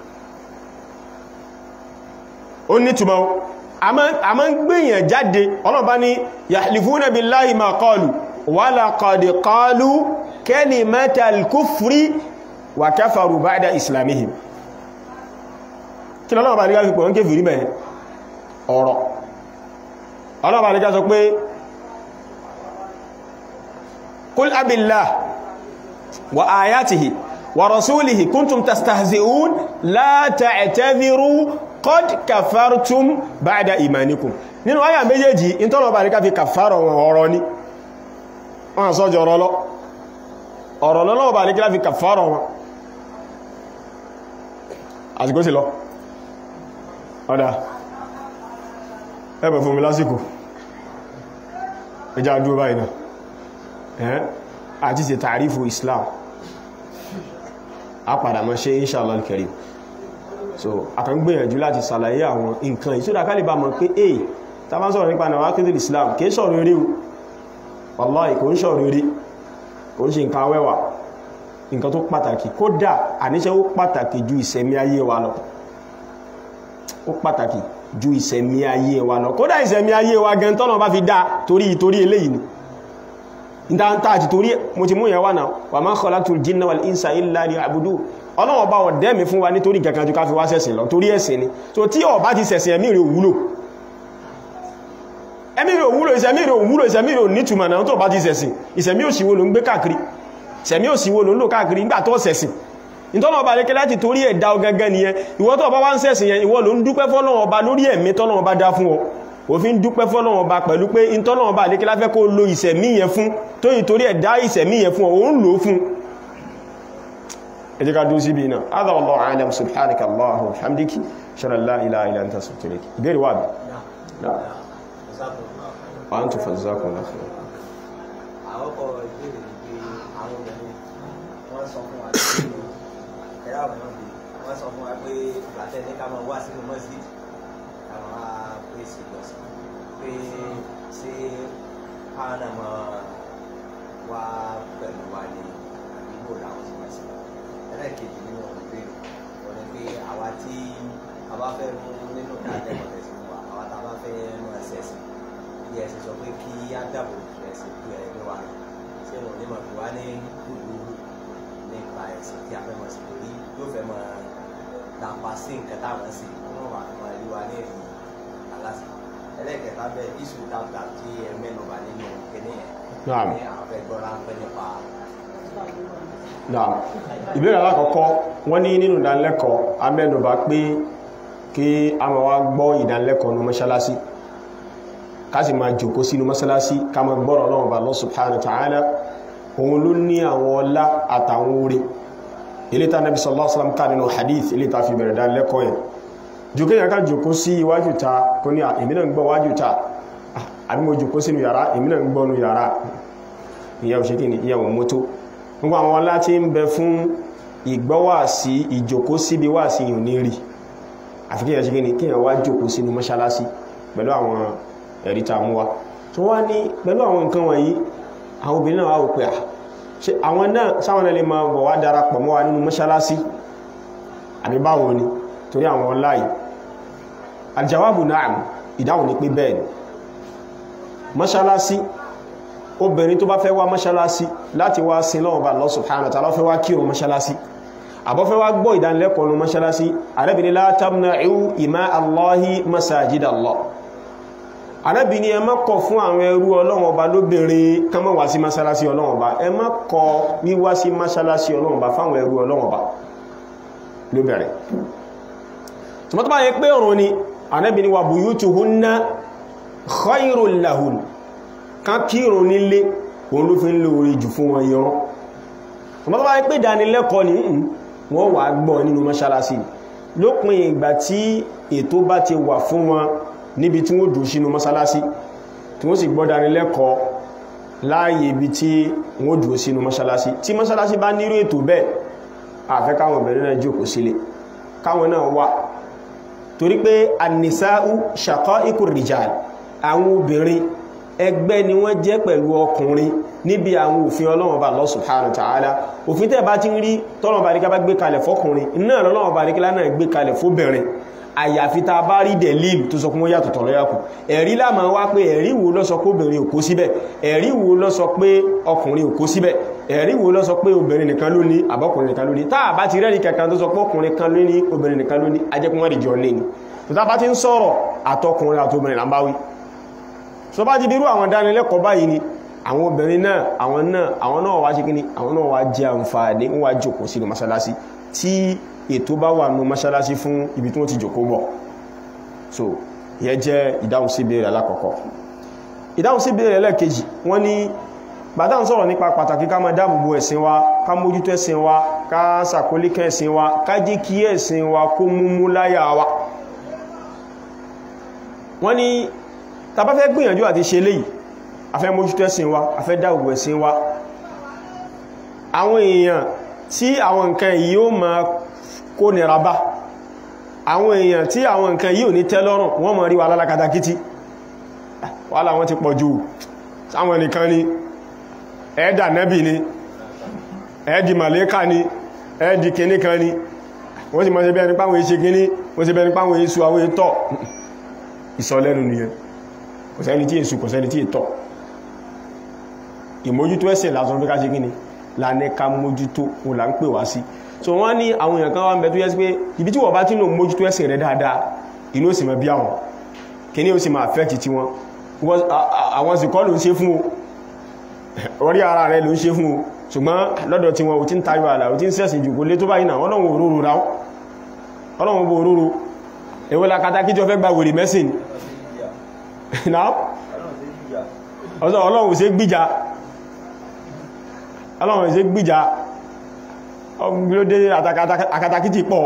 ó nítumọ̀ o a máa ń gbìyàn jáde ọlọ́bá ní yahlifuna billahi ma qalu wa laqad qalu kalimatal kufri wa kafaru ba'da islamihim kí lọ́lọ́bà ní káfí pọ̀ ń kéfì rí mẹ́ ọ̀rọ̀ ọlọ́bà ní ká sọ pé kul abillah wa ayatihi wa rasulihi kuntum tastahzi'un la ta'tadhiru qad kafartum ba'da imanikum nínú àyà méjèèjì ìtọ́lọ̀bà ní ká fi kàfàrọ̀ wọn ọ̀rọ̀ ní wọ́n sọ́jọ́ ọ̀rọ̀ lọ ọ̀rọ̀ lọ́lọ́bà ní ká fi kàfàrọ̀ wọn àsìkò sí lọ ọ̀dá ẹbẹ̀ fún mi lásìkò ẹjá dúró báyìí náà ẹ́ àti ṣe tàrífù Islam a padà mọ́ ṣe inshallah al-karim so àkàngbìyànjú láti sàlàyé àwọn nǹkan ìṣúdá kálìbà mọ̀ pé èyí ta bá sọ̀rọ̀ nípa nàwà kéde Islam kìí sọ̀rọ̀ eré o wallahi kò ń sọ̀rọ̀ eré kò ń ṣe nǹkan awẹ́wà nǹkan tó pàtàkì kódà àníṣẹ́ ó pàtàkì ju ìsẹ̀mí ayé wa lọ ó pàtàkì ju ìsẹ̀mí ayé wa lọ kódà ìsẹ̀mí ayé wa gan tọ́nà bá fi dá torí torí eléyìí ni ìdántà àti torí mo ti mú yẹn wà náà wa ma khalaqtul jinna wal insa illa liya'budun ọlọ́wọ́ bá wọ̀ dẹ́mi fún wa nítorí kankan ju ká fi wá sẹ̀sìn lọ torí ẹ̀sìn ni so tí ó bá ti sẹ̀sìn ẹ̀mí rẹ̀ òwúlò ẹ̀mí rẹ̀ òwúlò ìsẹ̀mí rẹ̀ òwúlò ìsẹ̀mí rẹ̀ onítùmọ̀ náà tó bá ti sẹ̀sìn ìsẹ̀mí òsìwò ló ń gbé káàkiri ìsẹ̀mí òsìwò ló ń lò káàkiri nígbà tó sẹ̀sìn ìtọ́nà ọba lékẹ́ láti torí ẹ̀dá ọgangan nìyẹn ìwọ tó bá wá ń sẹ̀sìn yẹn ìwọ ló ń dúpẹ́ fọ́lọ́run ọba lórí ẹ̀mí tọ́lọ́run ọba dá fún ọ òfin dúpẹ́ fọ́lọ́run ọba pẹ̀lú pé ìtọ́lọ́run ọba lékẹ́ láfẹ́ kó lo ìsẹ̀mí yẹn fún tó yìí torí ẹ̀dá ìsẹ̀mí yẹn fún ọ òun lò ó fún ẹ jẹ́ ká dúró síbi náà adha wallahu a'lam subhanaka allahumma wa bihamdiki shalla la ilaha illa anta astaghfiruka ìbéèrè wà bí wa antum fazakumullahu khairan àwọ́kọ̀ ìbéèrè ní pé àwọn obìnrin wọ́n sọ fún wa pé ẹ̀rọ àwọn náà bí wọ́n sọ fún wa pé ìgbàtẹ́ ní ká máa wá sínú mọ́síd àwọn apèsè ìjọsìn pé ṣé káwọn náà máa wá pẹ̀lú wa ní àdúgbò làwọn sì máa ṣe ẹlẹ́ẹ̀kejì nínú ìbéèrè wọ́n ní pé àwa tí a bá fẹ́ mú nínú ìdálẹ́kọ̀ọ́ tẹ̀sí fún wa àwa tá a bá fẹ́ mú ẹsẹ̀ sí bí ẹsẹ̀ sọ pé kí á dàbò ẹsẹ̀ tó ẹgbẹ́ wa ṣé wọn ní máa fi wá ní gbogbo nípa ẹ̀sìn tí a fẹ́ máa sì torí yóò fẹ́ máa dàpá sí nǹkan táwọn sì wọ́n wà máa rí wa ní èyí aláṣẹ ẹlẹ́kẹ̀ẹ́ta bẹ́ẹ̀ iṣu tàbí tí ẹ mẹ́nu bà nínú kíní yẹn Naam. ní àwọn fẹ́ gbọ́ ráńpẹ́ nípa Naam. ìbéèrè alákọ̀ọ́kọ́ wọ́n ní nínú ìdánilẹ́kọ̀ọ́ amẹ́nubà pé kí a máa wá gbọ́ ìdánilẹ́kọ̀ọ́ ní mọ́ṣálásí ká sì máa jòkó sínú mọ́ṣálásí ká máa gbọ́rọ̀ Ọlọ́run bá Allah subhanahu wa ta'ala òun ló ní àwọn ọlá àtàwọn oore ilé tá Nabi sallallahu alaihi wasallam ká nínú hadith ilé tá fi bẹ̀rẹ̀ ìdánilẹ́kọ̀ọ́ yẹn jòkó yẹn ká jòkó sí iwájú ta kó ní èmi náà ń gbọ́ wájú ta àbí mo jòkó sínú yàrá èmi náà ń gbọ́ nú yàrá ìyàwó ṣe kí ni ìyàwó mọ́tò gbogbo àwọn ọlá tí ń bẹ fún ìgbọ́wàsí ìjòkó síbi wàsí yìí ní rí àfi kí ẹ̀ṣẹ́ gíní kí ẹ̀ wá jòkó sínú mọ́ṣálásí pẹ̀lú àwọn ẹ̀rí tá mú wá tó wá ní pẹ̀lú àwọn nǹkan wọ̀nyí àwọn obìnrin náà wá wò pé à ṣe àwọn náà sáwọn ẹlẹ́ máa bọ̀ wá darapọ̀ mọ́ wa nínú mọ́ṣálásí àbí báwo ni torí àwọn ọlá yìí aljawabu na'am ìdáhùn ni pé bẹ́ẹ̀ ni mọ́ṣálásí obìnrin tó bá fẹ́ wá mọ́ṣálásí láti wá sin lọ́wọ́ bá Allah subhanahu wa ta'ala fẹ́ wá kírun mọ́ṣálásí àbọ́fẹ́ wá gbọ́ ìdánilẹ́kọ̀ọ́ ní mọ́ṣálásí Ànábì la tamna'u ima Allahi masajid Allah Ànábì ní ẹ má kọ̀ fún àwọn ẹrú Ọlọ́run Ọba lóbìnrin kán má wá sí mọ́ṣálásí Ọlọ́run Ọba ẹ má kọ̀ wíwá sí mọ́ṣálásí Ọlọ́run Ọba fáwọn ẹrú Ọlọ́run Ọba lóbìnrin tòmọ́tọ́ bá yẹ pé ọ̀run ni Ànábì ní wa buyutuhunna khairul lahun kan kírun nílé òun ló fi ń lò orí jù fún wọn yọrọ ọmọ tó bá pé ìdánilẹ́kọ̀ọ́ ní wọ́n wà gbọ́ nínú mọ́ṣálásí lópin ìgbà tí ètò bá ti wà fún wọn níbi tí wọ́n dùn sínú mọ́ṣálásí tí wọ́n sì gbọ́ ìdánilẹ́kọ̀ọ́ láàyè ibi tí wọ́n dùn sínú mọ́ṣálásí tí mọ́ṣálásí bá nírú ètò bẹ́ẹ̀ àfẹ́ káwọn obìnrin náà jókòó sílé káwọn náà wà torí pé an-nisā'u shaqā'iqu r-rijāl àwọn obìnrin ẹgbẹ́ ni wọ́n jẹ́ pẹ̀lú ọkùnrin níbi àwọn òfin ọlọ́run bá Allah subhanahu wa ta'ala òfin tẹ́ bá ti ń rí tọ́lọ́run bá ríká bá gbé kalẹ̀ fọ́kùnrin náà lọ́lọ́run bá ríká náà gbé kalẹ̀ fóbìnrin àyàfi tá a bá rí dẹ̀líl tó sọ pé wọ́n yàtọ̀ tọ̀lọ́ yàkù ẹ̀rí láàmà wá pé ẹ̀rí wo ló sọ pé obìnrin ò kó síbẹ̀ ẹ̀rí wo ló sọ pé ọkùnrin ò kó síbẹ̀ ẹ̀rí wo ló sọ pé obìnrin nìkan ló ní àbọ́kùnrin nìkan ló ní tá a bá ti rẹ́rí kankan tó sọ pé ọkùnrin kan ló ní obìnrin nìkan ló ní ajẹ́kùn wọ́n dìjọ ní ni tó tá bá ti ń sọ̀rọ̀ àtọkùnrin àtobìnrin là ń bá wí so bá ti dirú àwọn dánilẹ́kọ̀ọ́ báyìí ni àwọn obìnrin náà àwọn náà àwọn náà wá ṣe kíní àwọn náà wá jẹ àǹfààní wọ́n wá jókòó sínú mọ́ṣáláṣí tí ètò bá wà nù mọ́ṣáláṣí fún ibi tí wọ́n ti jókòó bọ̀ so ìyẹn jẹ́ ìdáhùn sí ìbéèrè alákọ̀ọ́kọ́ ìdáhùn sí ìbéèrè ẹlẹ́ẹ̀kejì wọ́n ní bàtà ń sọ̀rọ̀ nípa pàtàkì ká máa dáàbòbò ẹ̀sìn wa ká mójútó ẹ̀sìn wa ká sàkólíkẹ́ ẹ̀sìn wa ká jẹ́ kí ẹ̀sìn wa kó múmú láyà wa wọ́n ní tá bá fẹ́ gbìyànjú àti ṣe léyìí a fẹ́ mójútó ẹ̀sìn wa a fẹ́ dáàbòbò ẹ̀sìn wa àwọn èèyàn tí àwọn nǹkan yìí ó máa kó nira bá àwọn èèyàn tí àwọn nǹkan yìí ò ní tẹ́ lọ́rùn wọ́n mọ̀ rí wa lálákatakítí wàhálà wọn ti pọ̀ jù sáwọn nìkan ni ẹ̀ẹ́dà nẹ́bì ni ẹ̀ẹ́dì màlẹ́kà ni ẹ̀ẹ́dì kìíní kan ni wọ́n sì mọ́ sí bẹ́ẹ̀ nípa àwọn èṣe kìíní wọ́n sì bẹ́ẹ̀ nípa àwọn èṣù àwọn ètọ́ ìsọlẹ́nu nìyẹn kò sẹ́ni tí èṣù kò sẹ́ni tí ètọ́ ìmójútó ẹ̀sìn lásán fi ká ṣe kíni lánẹ́ ká mójútó òun là ń pè wá sí so wọ́n ní àwọn èèyàn kan wá ń bẹ tó yẹ sí pé ibi tí wọ́n bá tí lò mójútó ẹ̀sìn rẹ̀ dáadáa inú ó sì máa bí àwọn kíní ó sì máa affect ti wọn àwọn sì kọ́ ló ń ṣe fún o orí ara rẹ̀ ló ń ṣe fún o ṣùgbọ́n lọ́dọ̀ tí wọn ò tí ń tayọ àlà ò tí ń sẹ̀sìn jù kó lé tó báyìí náà ọlọ́run òróró ra ọlọ́run bó òróró èwo la kata kíjọ fẹ́ gba wèrè mẹ́sìn náà ọlọ́run ò ṣe gbíjà ọlọ́run ò ṣe gbíjà ọgbìlódé akatakítì pọ̀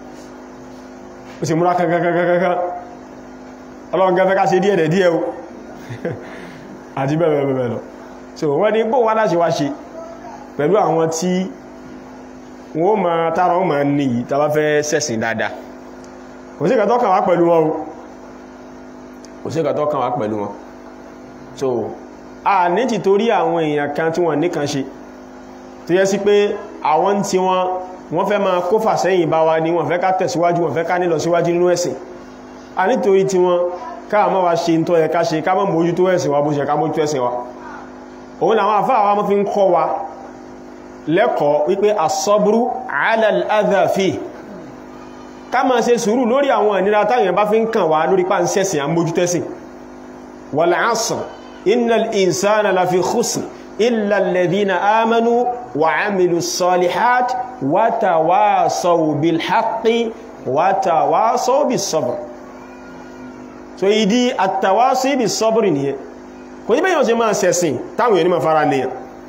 ó sì múra kankankankankan ọlọ́run gẹ́fẹ́ ká ṣe díẹ̀ díẹ̀ o àti bẹ́ẹ̀ bẹ́ẹ̀ lọ so wọ́n ní bó wá láṣe wá ṣe pẹ̀lú àwọn tí wọ́n ma tára wọ́n ma ní yìí tàbá fẹ́ sẹ́sìn dáadáa kò sí ìkàtọ́ kàn wá pẹ̀lú wọn o kò sí ìkàtọ́ kàn wá pẹ̀lú wọn so a ní ti torí àwọn èèyàn kan tí wọ́n níkan ṣe tó yẹ sí pé àwọn tí wọ́n wọ́n fẹ́ máa kó fà sẹ́yìn bá wa ní wọ́n fẹ́ ká tẹ̀síwájú wọ́n fẹ́ ká nílọ síwájú nínú ẹ̀sìn a nítorí tí wọ́n káà mọ́ wa ṣe ń tọ́ yẹ ká ṣe ká mọ́ mójútó ẹ̀sìn wa bó ṣe ká mójútó ẹ̀sìn wa òun làwọn àfáà wa mọ́ fi ń kọ́ wa lẹ́kọ̀ọ́ wípé asọ́búrú alàláàdáfí ká máa ṣe sùúrù lórí àwọn ìnira táyàn bá fi ń kàn wá lórí pà ń sẹ́sìn àmójútẹ́sìn wal asr innal insana lafi khusr illa alladhina amanu wa amilu salihat wa tawasaw bil haqqi wa tawasaw bis sabr so ìdí at-tawasi bis sabr nìyẹn kò ní bẹ́yàn ṣe máa sẹ̀sìn táwọn èèyàn ní máa fara nìyàn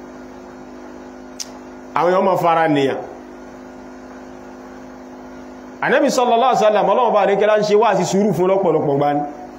àwọn èèyàn máa fara nìyàn Ànábì sallallahu alaihi wasallam ọlọ́wọ́ bá rí kẹ́lá ń ṣe wá sí sùúrù fún lọ́pọ̀lọpọ̀ gbá ní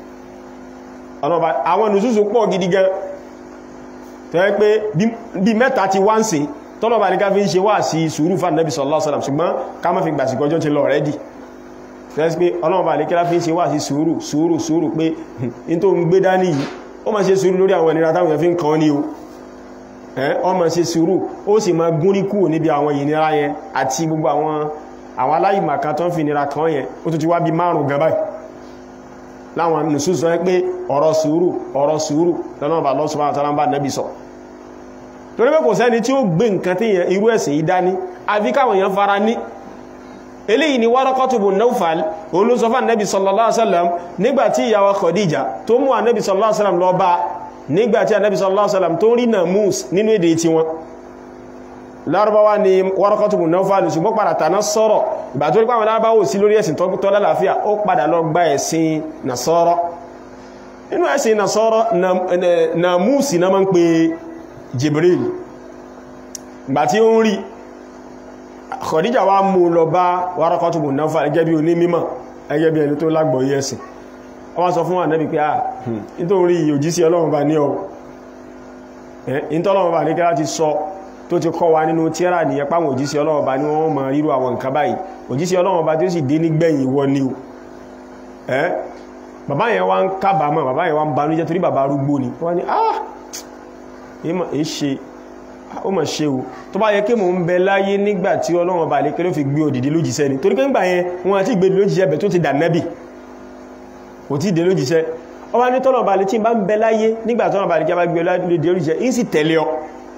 àwọn nùsùsù pọ̀ gidi gan tó yẹ pé bí mẹ́ta ti wá ń ṣe tọ́lọ̀ bá ní ká fi ń ṣe wá sí sùúrù fún Ànábì sallallahu alaihi wasallam ṣùgbọ́n ká má fi gbàsì kọjọ́ ti lọ rẹ́dì fẹ́ pé ọlọ́wọ́ bá ní kẹ́lá fi ń ṣe wá sí sùúrù sùúrù sùúrù pé in tó ń gbé dání yìí ó ma ṣe sùúrù lórí àwọn ìnira táwọn èèyàn fi ń kan ní o ó ma ṣe sùúrù ó sì ma gúnrí kúrò níbi àwọn ìnira yẹn àti gbogbo àwọn àwọn aláìmọ̀ kan tó ń fi ìnira kan yẹn ó tó ti wá bí márùn gan báyìí láwọn nùsùn sọ pé ọ̀rọ̀ sùúrù ọ̀rọ̀ sùúrù lọ́nà bá lọ́sùn bá tọ́lá bá nẹ́bí sọ torí pé kò sẹ́ni tí ó gbé nǹkan tí irú ẹ̀sìn yìí dání àfi káwọn èèyàn fara ní eléyìí ni Waraqatu bun Nawfal òun ló sọ fún ànẹ́bì sallallahu alaihi wasallam nígbàtí ìyàwó Khadija tó mú ànẹ́bì sallallahu alaihi wasallam lọ bá nígbàtí ànẹ́bì sallallahu alaihi wasallam tó rí Namus nínú èdè tí wọn lárúbáwá ni Waraqatu bun Nawfal ṣùgbọ́n padà tàná sọ́rọ̀ ìgbà tó rí pàwọn lárúbáwò sí lórí ẹ̀sìn tó lálàáfíà ó padà lọ gba ẹ̀sìn Nasara nínú ẹ̀sìn Nasara Namus na máa ń pe Jibril ìgbà tí ó ń rí Khadija wá mú lọ bá Waraqatu bun Nawfal ẹgẹ́ bí oní mímọ̀ ẹgẹ́ bí ẹni tó lágbọ̀ọ́yé ẹ̀sìn wọ́n sọ fún Ànábì pé ah nítorí òjísí Ọlọ́run bá ní ọ ìntọ́lọ́run bá ní kẹ́lá ti sọ tó ti kọ́ wa nínú tíra nìyẹn páwọn òjísí Ọlọ́run bá ní wọ́n mọ̀ ríru àwọn nǹkan báyìí òjísí Ọlọ́run bá tí ó sì dé nígbẹ̀yìn wọ ni o bàbá yẹn wá ń kábàámọ̀ bàbá yẹn wá ń banújẹ́ torí bàbá arúgbó ni wọ́n ní ah èé ṣe ó mọ̀ ṣe o tó bá yẹ kí mò ń bẹ láyé nígbà tí ọlọ́run bá lè kéré fi gbé òdìdí lójíṣẹ́ ni torí pé ńgbà yẹn wọn àti ìgbé lójíṣẹ́ bẹ̀ tó ti dà nẹ́bì kò tí ì dé lójíṣẹ́ ọba ní tọ́lọ̀ bá lè tí bá ń bẹ láyé nígbà tọ́lọ̀ bá lè kí a bá gbé òdìdí lójíṣẹ́ ń sì tẹ̀lé ọ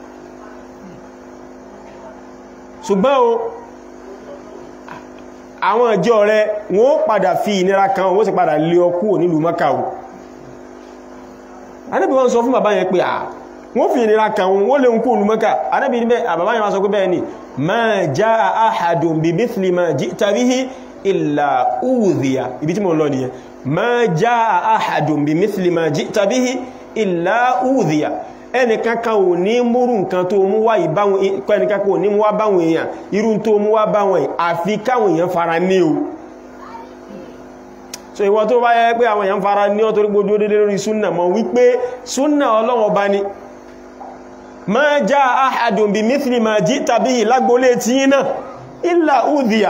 ṣùgbọ́n o àwọn ìjọ rẹ wọ́n padà fi ìnira kan wọ́n sì padà lé ọ kúrò nílùú Mákà o Ànábì wọ́n sọ fún bàbá yẹn pé à wọ́n fi ìnira kan wọ́n lè ń kúrò nílùú Mákà Ànábì ní bẹ́ àbàbá yẹn wọ́n sọ pé bẹ́ẹ̀ ni ma jaa ahadun bi mithli ma ji'ta bihi illa udhiya ibi tí mo lọ nìyẹn ma jaa ahadun bi mithli ma ji'ta bihi illa udhiya ẹnìkankan ò ní múrù nǹkan tó mú wá ìbáwọn ẹnìkankan ò ní mú wá báwọn èèyàn irú tó mú wá báwọn ẹ̀ àfi káwọn èèyàn fara ní o so ìwọ tó bá yẹ pé àwọn èèyàn fara ní ọ torí gbójú dédé lórí súnnà mọ̀ wípé súnnà ọlọ́wọ́ bá ní ma já ahadun bí mithli ma jí tàbí lágbólé tí yí náà illa udhiya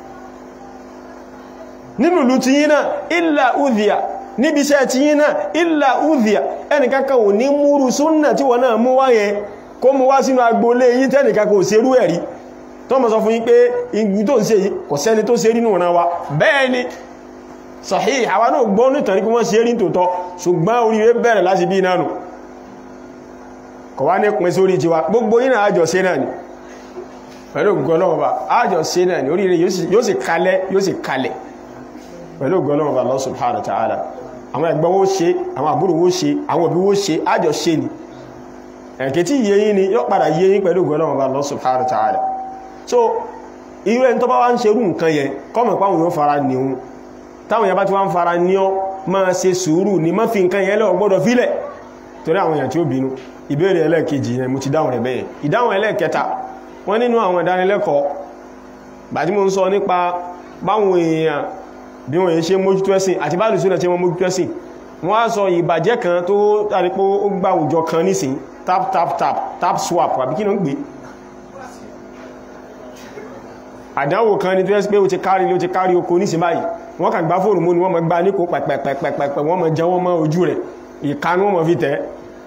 nínú ìlú tí yí náà illa udhiya níbi iṣẹ́ tí yí náà illa udhiya ẹnìkankan ò ní múrù súnnà tí wọ́n náà mú wá yẹn kó mú wá sínú agbólé yí tẹ́nìkankan ò ṣe rú ẹ̀rí tó mọ̀ sọ fún yín pé igbú tó ń ṣe yìí kò sẹ́ni tó ṣe nínú ọ̀ràn wa bẹ́ẹ̀ ni sahih àwa náà gbọ́ nítorí kí wọ́n ṣe rí tòótọ́ ṣùgbọ́n oríire bẹ̀rẹ̀ láti bí náà nù kọ̀ wá ní pín sórí tiwa gbogbo yínà àjọ ṣe náà ni pẹ̀lú gọlọ́wọ́ba àjọ ṣe náà ni oríire yóò sì kalẹ̀ yóò sì kalẹ̀ pẹ̀lú gọlọ́wọ́ba Allah subhanahu wa ta'ala àwọn ẹ̀gbọ́n wó ṣe àwọn àbúrò wó ṣe àwọn òbí wó ṣe àjọ ṣe ni ẹ̀kẹ́ tí yé yín ni yóò padà yé yín pẹ̀lú gọlọ́wọ́ba Allah subhanahu wa ta'ala so irú ẹni tó bá wá ń ṣerú nǹkan yẹn kọ́mọ̀ páwọn yóò fara ní òun táwọn yẹn bá ti wá ń fara ní ọ máa ṣe sùúrù ní má fi nǹkan yẹn lọ gbọ́dọ̀ fílẹ̀ torí àwọn èèyàn tí ó bínú ìbéèrè ẹlẹ́ẹ̀kejì yẹn mo ti dáhùn rẹ̀ bẹ́ẹ̀ ìdáhùn ẹlẹ́ẹ̀kẹta wọ́n nínú àwọn ìdánilẹ́kọ̀ọ́ bàtí mo ń sọ nípa báwọn èèyàn bí wọ́n yẹn ṣe mójútó ẹ̀sìn àti bá lùsùn tí wọ́n mójútó ẹ̀sìn wọ́n á sọ ìbàjẹ́ kan tó tàbí pé ó gbà àwùjọ kan nísìn tap tap tap tap swap àbí kí ló ń gbé àdánwò kan ní tó ẹ́ pé ó ti kárí ló ti kárí oko nísìn báyìí wọ́n kàn gbá fóònù mú ni wọ́n mọ̀ gbá níkò pẹ̀pẹ̀pẹ̀pẹ̀ wọ́n mọ̀ jẹ́ wọ́n mọ́ ojú rẹ̀ ìkanú wọ́n mọ̀ fi tẹ́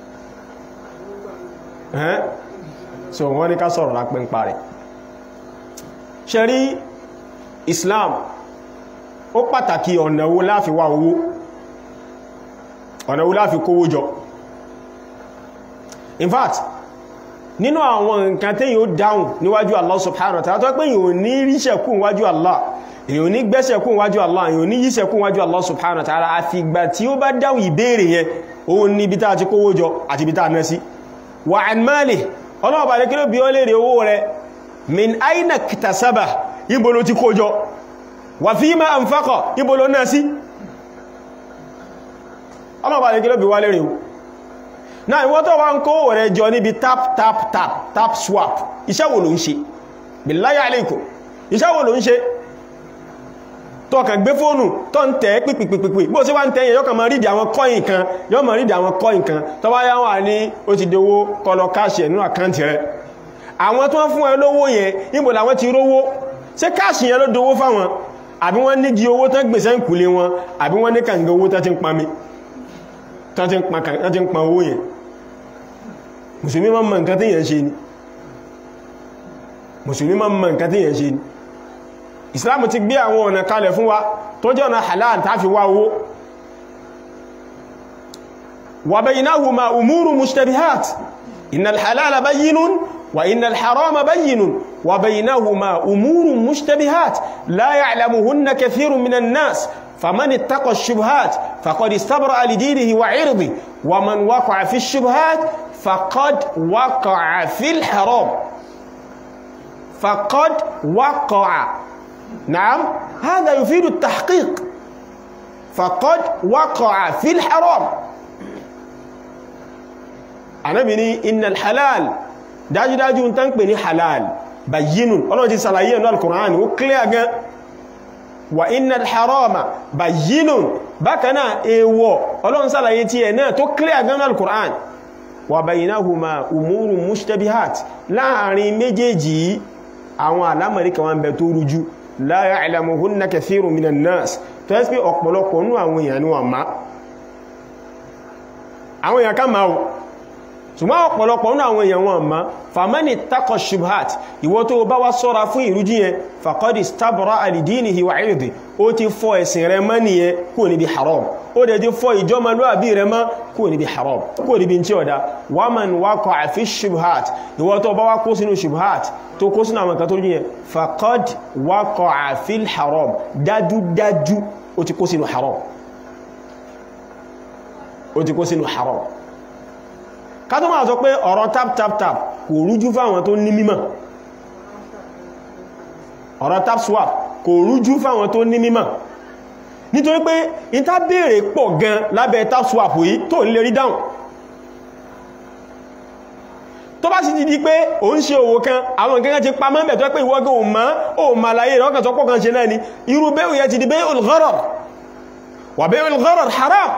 ẹ́n so wọ́n ní ká sọ̀rọ̀ lápẹ́ ń parẹ̀ ṣe rí Islam ó pàtàkì ọ̀nà wo láfi wá owó ọ̀nà wo láfi kówó jọ in fact nínú àwọn nǹkan tí yíò dáhùn níwájú Allah subhanahu wa ta'ala tó pé yíò ní ríṣẹ̀kú níwájú Allah èyàn ní gbẹ́sẹ̀kú níwájú Allah èyàn ní yíṣẹ̀kú níwájú Allah subhanahu wa ta'ala àfìgbà tí ó bá dáhùn ìbéèrè yẹn òun ní ibi tá ti kówó jọ àti ibi tá ná sí wà an mali ọlọ́ọ̀bà lè kílò bí ó lè rí owó rẹ̀ min aina kìtàsábà ibo ló ti kó jọ wà fima anfaqa ibo ló ná sí ọlọ́ọ̀bà lè kílò bí wá lè rí náà ìwọ́n tó wá ń kó rẹ̀ jọ níbi tap tap tap tap swap iṣẹ́ wo ló ń ṣe billahi alaykum iṣẹ́ wo ló ń ṣe tó kàn gbé fóònù tó ń tẹ́ pípìpìpì bó sí wá ń tẹ́yìn yọ́kàn máa rídì àwọn kọ́yìn kan yọ́ máa rídì àwọn kọ́yìn kan tó bá yáwà ní ó ti dówó kọlọ káàṣì ẹ̀ nínú àkáǹtì rẹ̀ àwọn tó ń fún ẹ lówó yẹn níbo làwọn ti rówó ṣé káàṣì yẹn ló dówó fáwọn àbí wọ́n ní di owó tán gbèsè ń kùlé wọn àbí wọ́n ní kàǹgà owó tán ti ń pa mi tán ti ń pa owó yẹn mùsùlùmí máa ń mọ nǹkan tí yẹn ṣe ni mùsùlùmí máa ń mọ nǹkan tí yẹn ṣe ni islam ti gbé àwọn ọ̀nà kalẹ̀ fún wa tó jẹ́ ọ̀nà halal ta fi wá owó wa baynahuma umuru mushtabihat innal halala bayyinun wa innal harama bayyinun wa baynahuma umuru mushtabihat la ya'lamuhunna kathirun minan nas faman ittaqa ash-shubuhat faqad istabra'a li dinihi wa 'irdihi wa man waqa'a fi ash-shubuhat faqad waqa'a fil haram faqad waqa'a نعم هذا يفيد التحقيق فقد وقع في الحرام Ànábì ní innal halal dájúdájú ń tán pè ní halal bayyinun Ọlọ́run ti ṣàlàyé ẹ̀nà al-Qur'an ó clear gan wa innal harama bayyinun bákanáà èèwọ̀ Ọlọ́run ṣàlàyé tí ẹ̀ náà tó clear gan al-Qur'an wa baynahuma umurun mushtabihat láàrin méjèèjì àwọn alámọ̀rí kan wọ́n bẹ tó rújú la ya'lamuhunna kathirun minan nas tó ẹ́ sí pé ọ̀pọ̀lọpọ̀ nínú àwọn èèyàn ni wọ́n má àwọn èèyàn ká máa o ṣùgbọ́n ọ̀pọ̀lọpọ̀ nínú àwọn èèyàn wọn má famani takọ̀ shubhat ìwọ tó bá wá sọ́ra fún ìrújú yẹn faqadi stabra alidinihi wa irdi ó ti fọ́ ẹ̀sìn rẹ mọ́ nìyẹn kúrò níbi haram ó dẹ̀ ti fọ́ ìjọmọlúwàbí rẹ mọ́ kúrò níbi haram kúrò níbi tí ọ̀dá waman waqa'a fi shubhat ìwọ tó bá wá kó sínú shubhat tó kó sínú àwọn nǹkan tó rí yẹn faqad waqa'a fil haram dájúdájú ó ti kó sínú haram ó ti kó sínú haram ká tó máa sọ pé ọ̀rọ̀ tap tap tap kò rújú fáwọn tó ní mímọ̀ ọ̀rọ̀ tap swap kò rújú fáwọn tó ní mímọ̀ nítorí pé ìta béèrè pọ̀ gan lábẹ́ tap swap yìí tó ń lè rí dáhùn tó bá sì ti di pé o ń ṣe òwò kan àwọn nǹkan ti pa mọ́ bẹ̀ tó pé ìwọ́gán o mọ́ o ma láyé ìrọ́kàn tó pọ̀ kan ṣe náà ni irú bẹ́ẹ̀ yẹ ti di bay'ul gharar wà bay'ul gharar haram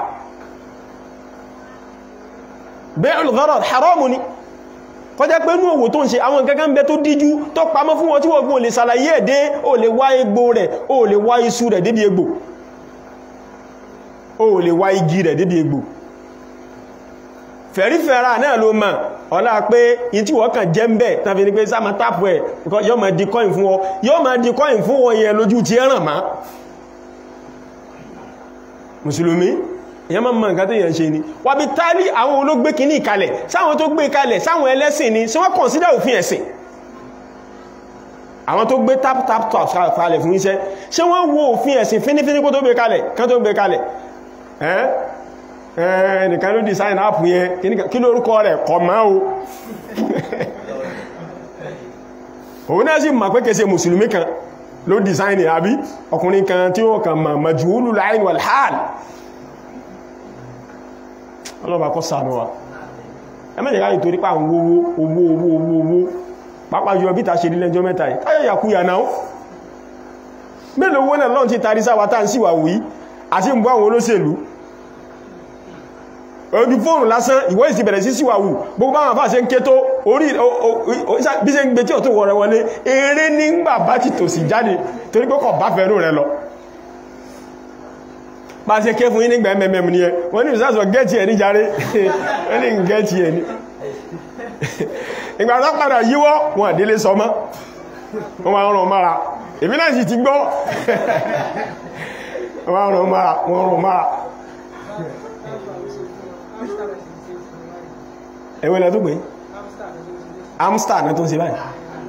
bay'ul gharar haram ni kọjá pé ní òwò tó ń ṣe àwọn nǹkan kan bẹ tó díjú tó pamọ́ fún wọn tí wọ́n gbọ́n lè ṣàlàyé ẹ̀dẹ́ o lè wá egbò rẹ̀ o lè wá iṣu rẹ̀ débi egbò o lè wá igi rẹ̀ débi egbò fẹ̀rífẹ̀ra náà ló mọ̀ ọlá pé in tí wọ́n kàn jẹ́ ń bẹ̀ tàbí ní pé sáàmà tápù ẹ̀ yọ́ ma di coin fún ọ yọ́ ma di coin fún wọn yẹn lójú ti ẹ̀ràn má mùsùlùmí èyàn máa mọ̀ nǹkan tó yẹn ṣe ni wà bí tálí àwọn olóògbé kìíní ìkalẹ̀ sáwọn tó gbé kalẹ̀ sáwọn ẹlẹ́sìn ni sí wọ́n kọ̀nsídà òfin ẹ̀sìn àwọn tó gbé tap tap tap kalẹ̀ fún iṣẹ́ ṣé wọ́n wo òfin ẹ̀sìn fínífíní kó tó gbé kalẹ̀ kán tó gbé kalẹ̀ ẹ́ ẹnìkan ló design app yẹn kí ló orúkọ rẹ̀ kọ máa o òun náà sì mọ̀ pé kẹsẹ̀ mùsùlùmí kan ló design àbí ọkùnrin kan tí ó kàn mọ̀ majhulul ayn wal hal ọlọ́bà kọ́ sàánú wa ẹmẹ́jẹ̀ káyì torí pà ń wówó owó owó owó owó pápá yọ bí ta ṣe nílẹ́jọ́ mẹ́ta yìí káyọ̀ yàkúyà náà mélòó wọ́n náà lọ́n ti tarí sáwà tá ń síwà wí àti ń bọ́ àwọn olóṣèlú ojú fóònù lásán ìwọ́ ìsì bẹ̀rẹ̀ sí síwàwù gbogbo àwọn àfáà ṣe ń ké tó orí bí ṣe ń gbé tí ò tó wọ̀rẹ̀ wọlé eré nígbà bá ti tò sí jáde torí pé kọ̀ bá fẹ́rù rẹ lọ bá ṣe ké fún yín nígbà mẹ́mẹ́m ní ẹ wọ́n ní ìsáàsọ̀ gẹ́ẹ̀tì ẹ̀ ní jàre wọ́n ní gẹ́ẹ̀tì ẹ̀ ní ìgbà tó padà yíwọ́ wọn àdílé sọmọ́ wọ́n máa rán mára èmi náà sì ti gbọ́ wọ́n rán mára wọ́n rán mára ẹwẹ́ lẹ́ tó pé amstar náà tó ń ṣe báyìí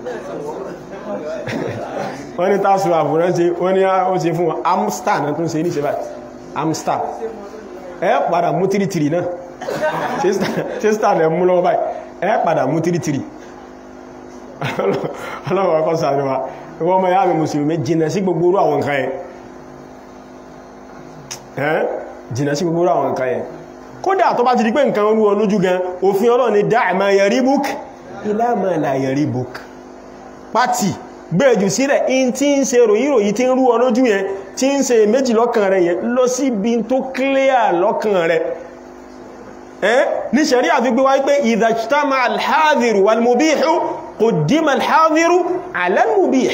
wọ́n ní tásù àbúrán ṣe wọ́n ní ó ṣe fún wọn amstar náà tó ń ṣe ní ṣe báyìí amstar ẹ padà mú tìrìtìrì náà ṣe star lẹ mú lọ́wọ́ báyìí ẹ padà mú tìrìtìrì ọlọ́wọ́ ọkọ̀ sàánú wa ìwọ́n ọmọ yàmì mùsùlùmí jìnà sí gbogbo orú àwọn nǹkan ẹ̀ jìnà sí gbogbo orú àwọn nǹkan ẹ̀ kódà tó bá ti di pé nǹkan orú olójú gan òfin Ọlọ́run ni dáa ma yẹrí búk ilá ma là yẹrí búk pàtì gbẹ́ẹ̀jù sílẹ̀ in tí ń ṣe ròyìnròyìn tí ń rú olójú yẹn tí ń ṣe méjì lọ́kàn rẹ̀ yẹn lọ sí ibi tó clear lọ́kàn rẹ̀ ẹ́ ní ṣẹ̀rí àfigbé wáyé pé ìdàjítàmà alhádìrù walmubihu quddima alhádìrù ala almubih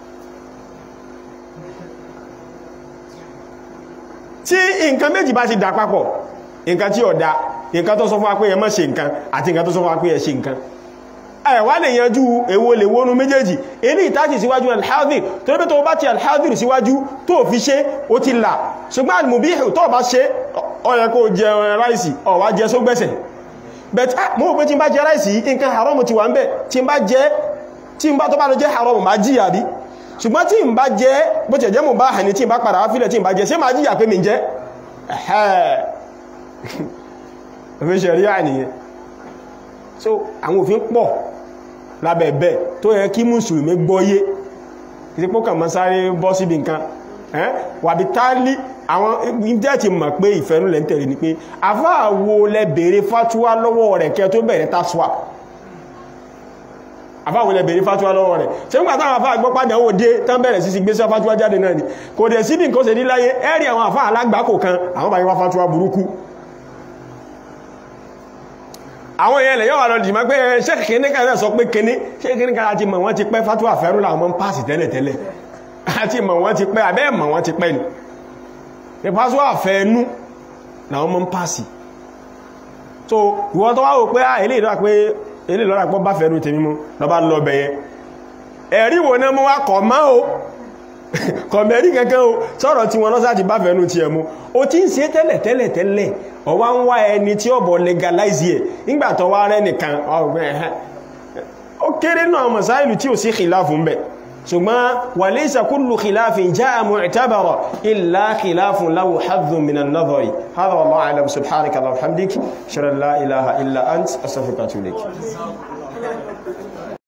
tí nǹkan méjì bá ti dà papọ̀ nǹkan tí ó dá nǹkan tó sọ fún wa pé ẹ má ṣe nǹkan àti nǹkan tó sọ fún wa pé ẹ ṣe nǹkan ẹ̀wà lè yanjú èwo lè wónú méjèèjì ilé ìtàjì síwájú alhadir tó rí pé tó bá ti alhadir síwájú tó fi ṣe ó ti là ṣùgbọ́n almubihu tó bá ṣe ó yẹ kó jẹ ráìsì ó wá jẹ sógbẹ́sẹ̀ but mọ́ pé tí n bá jẹ ráìsì nǹkan haram ti wà ń bẹ̀ tí n bá jẹ tí n bá tó bá lọ jẹ haram má jìyà bí ṣùgbọ́n tí n bá jẹ bó ti jẹ́ mú bá hàn ní tí n bá padà wá fílẹ̀ tí n bá jẹ ṣé má jìyà pé mi jẹ ẹ̀hẹ́ òfin ṣẹ̀rí àníyàn so àwọn òfin pọ̀ lábẹ̀ẹ̀bẹ̀ tó yẹ kí mùsùlùmí gbọ́yé kìí pọ́ kàn mọ́ sáré bọ́ síbi nǹkan wàbí tálí àwọn ìdẹ́ẹ̀tì mọ̀ pé ìfẹ́nú lẹ́ ń tẹ̀lé ni pé àfáàwò lẹ bèèrè fátúwá lọ́wọ́ rẹ̀ kẹ́ tó bẹ̀rẹ̀ tásùwà àfáàwò lẹ bèèrè fátúwá lọ́wọ́ rẹ̀ ṣe ń gbàtà àwọn àfáà gbọ́ padà ó dé tán bẹ̀rẹ̀ sí sí gbé sí fátúwá jáde náà ni kò dẹ̀ síbi nǹkan ṣe ní láyé ẹ̀rì àwọn àfáà alágbàkò kan àwọn bá yí wá fátúwá burúkú àwọn èèyàn lè yọ́ wà lọ dìmọ́ pé ṣe kìíní kan náà sọ pé kìíní ṣe kìíní kan láti mọ̀ wọ́n ti pẹ́ fátúwà fẹ́rú làwọn mọ́ ń pàṣì tẹ́lẹ̀ tẹ́lẹ̀ àti mọ̀ wọ́n ti pẹ́ abẹ́ mọ̀ wọ́n ti pẹ́ ni pàṣọ àfẹ́ẹnú làwọn mọ́ ń pàṣì so ìwọ́n tó wá wò pé à ilé ìlọ́ra pé ilé ìlọ́ra pọ́ bá fẹ́ẹ̀nú tèmi mú lọ bá lọ bẹ̀yẹ ẹ̀rí wo náà mú wá kọ̀ mọ́ o kọ̀mẹ̀rí kẹ́kẹ́ o sọ̀rọ̀ tí wọn lọ́sá ti bá fẹ́ẹ̀nú ti ẹ̀mú o ti ń ṣe tẹ́lẹ̀ tẹ́lẹ̀ tẹ́lẹ̀ ọwá ń wá ẹni tí ó bọ̀ legalize ẹ̀ nígbàtọ̀ wá rẹ́ nìkan ọgbẹ̀ ẹ̀hẹ́ ó kéré náà masáìlù tí ò sí khilafun bẹ̀ ṣùgbọ́n wa laysa kullu khilafin jaa mu'tabara illa khilafun lahu hadhun min an-nadhari hadha wallahu a'lam subhanaka wa bihamdik shalla la ilaha illa ant astaghfiruka wa atubu ilayk